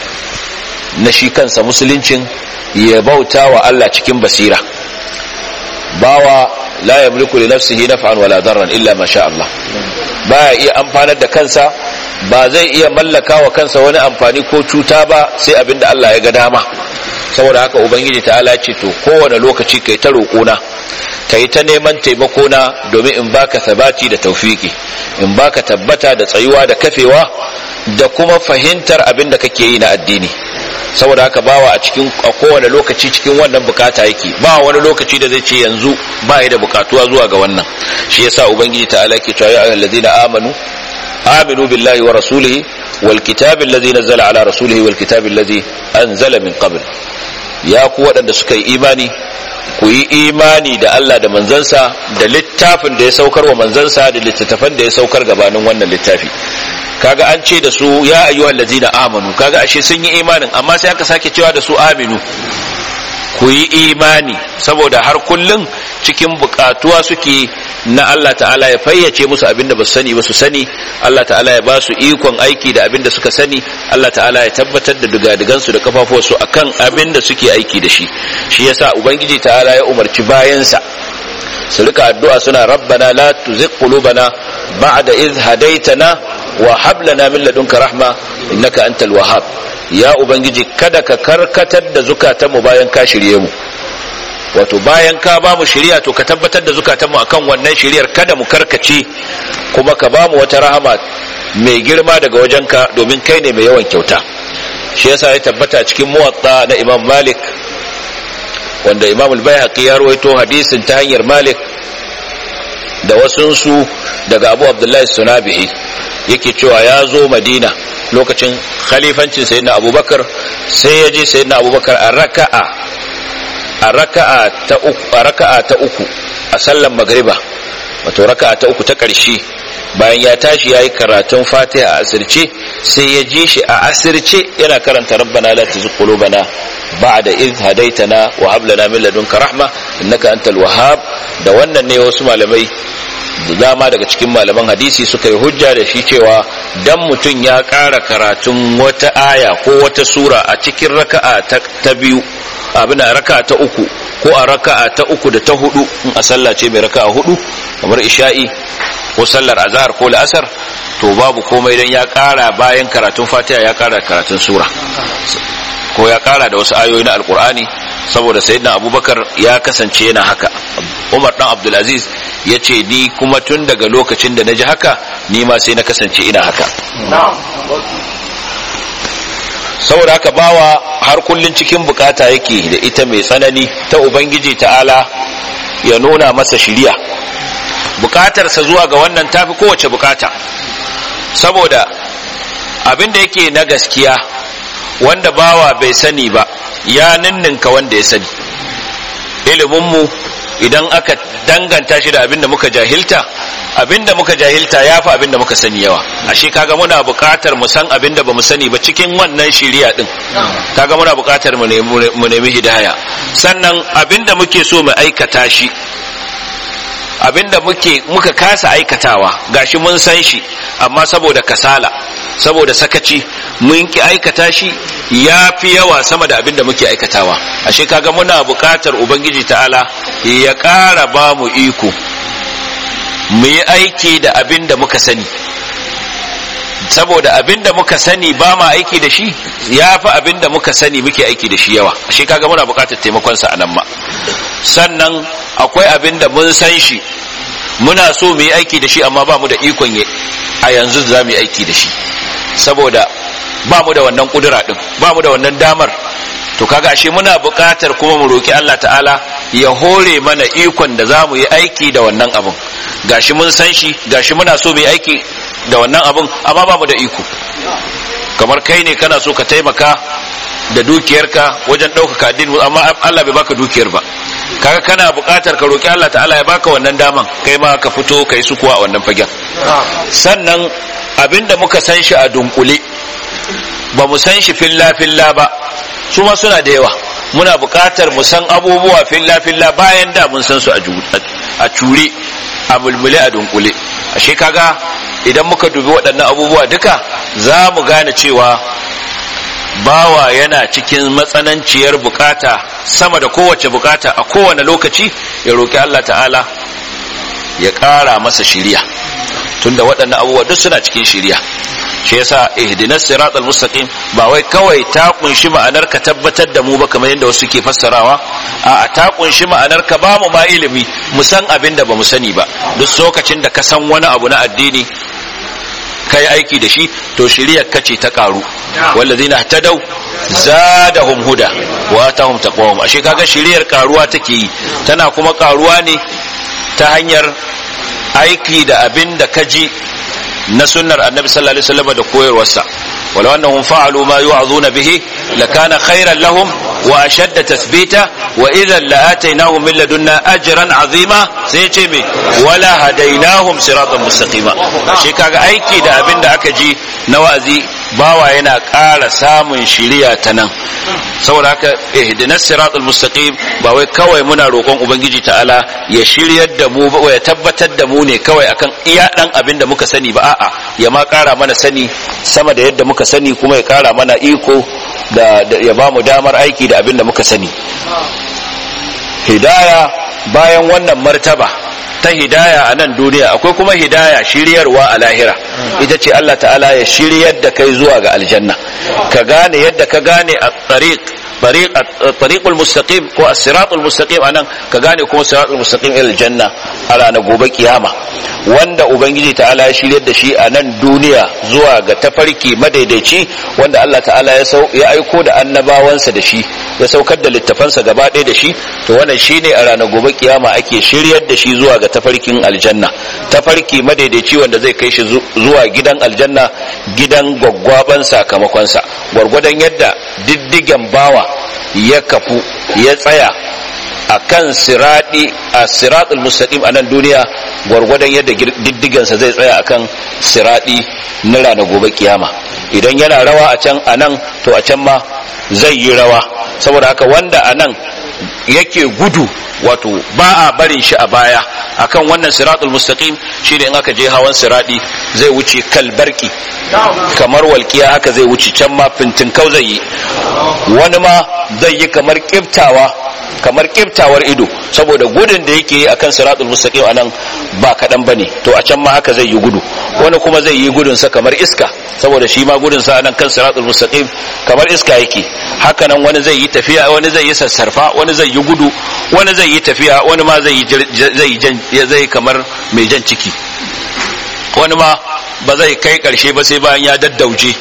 na shi kansa musuluncin ya bauta wa Allah cikin basira bawa la yamliku li nafsihi naf'an wala darran illa ma sha Allah baya iya amfanar da kansa ba zai iya mallaka wa kansa wani amfani ko cuta ba sai abinda Allah ya ga dama saboda haka ubangiji ta'ala ce to kowane lokaci kai ta roƙona kai ta neman taimako na domin in baka sabati da taufiki in baka tabbata da tsayuwa da kafewa da kuma fahimtar abin da kake yi na addini saboda haka bawa a cikin a kowane lokaci cikin wannan bukata yake ba wani lokaci da zai ce yanzu ba da bukatuwa zuwa ga wannan shi yasa ubangiji ta'ala yake cewa ya ayyuhallazina amanu aminu billahi wa rasulihi wal kitabi allazi nazzala ala rasulihi wal kitabi allazi anzala min qabl ya ku waɗanda suka yi imani ku yi imani da Allah da manzansa da littafin da ya saukar wa manzansa da littattafan da ya saukar gabanin wannan littafi kaga an ce da su ya ayyuhal ladzina amanu kaga ashe sun yi imanin amma sai aka sake cewa da su aminu ku yi imani saboda har kullun cikin bukatuwa suke na Allah ta'ala ya fayyace musu abinda ba su sani ba su sani Allah ta'ala ya ba su ikon aiki da abinda suka sani Allah ta'ala ya tabbatar da dugadigansu da kafafuwarsu akan abinda suke aiki da shi shi yasa ubangiji ta'ala ya umarci bayansa su rika addu'a suna rabbana la tuzigh qulubana ba'da idh hadaytana wa hab lana min ladunka rahma innaka antal wahhab ya ubangiji kada ka karkatar da zukatanmu bayan ka shirye mu wato bayan ka ba mu shiriya to ka tabbatar da zukatanmu akan wannan shiriyar kada mu karkace kuma ka ba mu wata rahama mai girma daga wajenka domin kai ne mai yawan kyauta shi yasa ya tabbata cikin muwatta na imam malik wanda imam al-bayhaqi ya rawaito hadisin ta hanyar malik da wasunsu daga abu abdullahi sunabihi yake cewa ya zo madina lokacin khalifancin sayyidina abubakar sai ya je sayyidina abubakar a raka'a a raka'a ta uku a raka'a ta uku a sallan magriba wato raka'a ta uku ta ƙarshe bayan ya tashi yayi karatun fatiha a asirce sai ya ji shi a asirce yana karanta rabbana la tuzigh qulubana ba'da idh hadaytana wa hab lana min ladunka rahma innaka antal wahhab da wannan ne wasu malamai da dama daga cikin malaman hadisi suka yi hujja da shi cewa dan mutum ya ƙara karatun wata aya ko wata sura a cikin raka'a ta biyu abin a raka'a ta uku ko a raka'a ta uku da ta hudu in a sallah ce mai raka'a hudu kamar isha'i ko sallar azhar ko la'asar to babu komai dan ya ƙara bayan karatun fatiha ya ƙara karatun sura ko ya ƙara da wasu ayoyi na alkur'ani saboda sayyidina abubakar ya kasance yana haka umar dan abdulaziz ya ce ni kuma tun daga lokacin da na ji haka ni ma sai na kasance ina haka saboda haka bawa har kullun cikin bukata yake da ita mai tsanani ta ubangiji ta'ala ya nuna masa shiriya bukatarsa zuwa ga wannan tafi kowace bukata saboda abin da yake na gaskiya wanda bawa bai sani ba ya ninninka wanda ya sani iliminmu idan aka danganta shi da abinda muka jahilta abinda muka jahilta ya fi abinda muka sani yawa ashe kaga muna buƙatar mu san abinda ba mu sani ba cikin wannan shiriya din kaga muna buƙatar mu nemi hidaya sannan abinda muke so mu aikata shi abinda muke muka kasa aikatawa gashi mun san shi amma saboda kasala saboda sakaci mun ki aikata shi ya fi yawa sama da abinda muke aikatawa ashe kaga muna buƙatar ubangiji ta'ala ya ƙara ba mu iko mu yi aiki da abinda muka sani saboda abinda muka sani ba ma aiki da shi ya fi abinda muka sani muke aiki da shi yawa ashe kaga muna buƙatar taimakonsa a nan ma sannan akwai abinda mun san shi muna so mu yi aiki da shi amma ba mu da ikon a yanzu za mu yi aiki da shi saboda ba mu da wannan kudura din ba mu da wannan damar to kaga ashe muna buƙatar kuma mu roki Allah ta'ala ya hore mana ikon da za mu yi aiki da wannan abun gashi mun san shi gashi muna so mu yi aiki da wannan abun amma ba mu da iko kamar kai ne kana so ka taimaka da dukiyarka wajen ɗaukaka addini amma Allah bai baka dukiyar ba kaga kana buƙatar ka roki Allah ta'ala ya baka wannan daman kai ma ka fito kai su kuwa a wannan fagen sannan abinda muka san shi a dunkule ba mu san shi filla filla ba su ma suna da yawa muna buƙatar mu san abubuwa filla filla bayan da mun san su a cure a mulmule a dunkule ashe kaga idan muka dubi waɗannan abubuwa duka za mu gane cewa bawa yana cikin matsananciyar bukata sama da kowace bukata a kowane lokaci ya roƙi Allah ta'ala ya ƙara masa shiriya tunda waɗannan abubuwa duk suna cikin shiriya shi yasa ihdinas siratal mustaqim ba wai kawai ta kunshi ma'anar ka tabbatar da mu ba kamar yadda wasu ke fassarawa a ta kunshi ma'anar ka ba mu ma ilimi mu san abin da ba mu sani ba duk lokacin da ka san wani abu na addini kai aiki da shi to shiriyar kace ta karu wallazina ihtadaw zadahum huda wa atahum taqwahum ashe kaga shiriyar karuwa take yi tana kuma karuwa ne ta hanyar aiki da abin da kaji na sunnar annabi sallallahu alaihi wasallam da koyarwarsa walau annahum fa'alu ma yu'azuna bihi lakana khairan lahum wa ashadda tathbita wa idhan la'atainahum min ladunna ajran azima sai ce me wala hadainahum siratan mustaqima shi kaga aiki da abin da aka ji na wa'azi bawa yana ƙara samun shiriya ta nan saboda haka ihdinas siratal mustaqim ba wai kawai muna roƙon ubangiji ta'ala ya shiryar da mu ba ya tabbatar da mu ne kawai akan iya dan abin da muka sani ba a'a ya ma ƙara mana sani sama da yadda muka sani kuma ya ƙara mana iko da ya ba mu damar aiki da abin da muka sani hidaya bayan wannan martaba ta hidaya a nan duniya akwai kuma hidaya shiryarwa a lahira ita ce Allah ta'ala ya shiryar da kai zuwa ga aljanna ka gane yadda ka gane a tariq tariqul mustaqim ko as-siratul mustaqim anan ka gane kuma siratul mustaqim ila aljanna a ranar gobe kiyama wanda ubangiji ta'ala ya shiryar da shi a nan duniya zuwa ga tafarki madaidaici wanda Allah ta'ala ya sau ya aiko da annabawansa da shi ya saukar da littafansa gaba ɗaya da shi to wannan shine a ranar gobe kiyama ake shiryar da shi zuwa ga tafarkin aljanna tafarki madaidaici wanda zai kai shi zuwa gidan aljanna gidan gwaggwaban sakamakonsa gwargwadon yadda diddigen bawa ya kafu ya tsaya a kan siraɗi a siraɗul mustaqim a nan duniya gwargwadon yadda diddigansa zai tsaya a kan siraɗi na ranar gobe kiyama idan yana rawa a can a nan to a can ma zai yi rawa saboda haka wanda a nan yake gudu wato ba a barin shi a baya akan wannan siratul mustaqim shine in aka je hawan siradi zai wuce kalbarki kamar walkiya haka zai wuce can ma fintinkau zai yi wani ma zai yi kamar kiftawa kamar kiftawar ido saboda gudun da yake yi akan siratul mustaqim anan ba kadan bane to a can ma haka zai yi gudu wani kuma zai yi gudun sa kamar iska saboda shi ma gudun sa anan kan siratul mustaqim kamar iska yake haka nan wani zai yi tafiya wani zai yi sassarfa wani zai yi gudu wani zai yi tafiya wani ma zai yi zai zai kamar mai jan ciki wani ma ba zai kai karshe ba sai bayan ya daddauje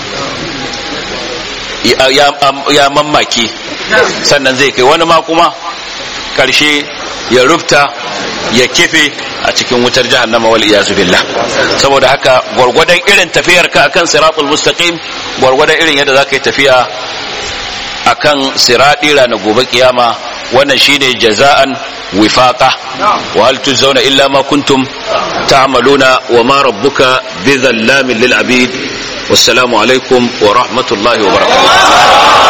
ya mammake sannan zai kai wani ma kuma karshe ya rufta ya kife a cikin wutar jahannama wal iyazu billah saboda haka gwargwadon irin tafiyar ka akan siratul mustaqim gwargwadon irin yadda zaka yi tafiya akan siradi ranar gobe kiyama wannan shine jaza'an wifaqa wa hal tujzauna illa ma kuntum ta'maluna wa ma rabbuka bizallamin lil abid wassalamu alaikum wa rahmatullahi wa barakatuh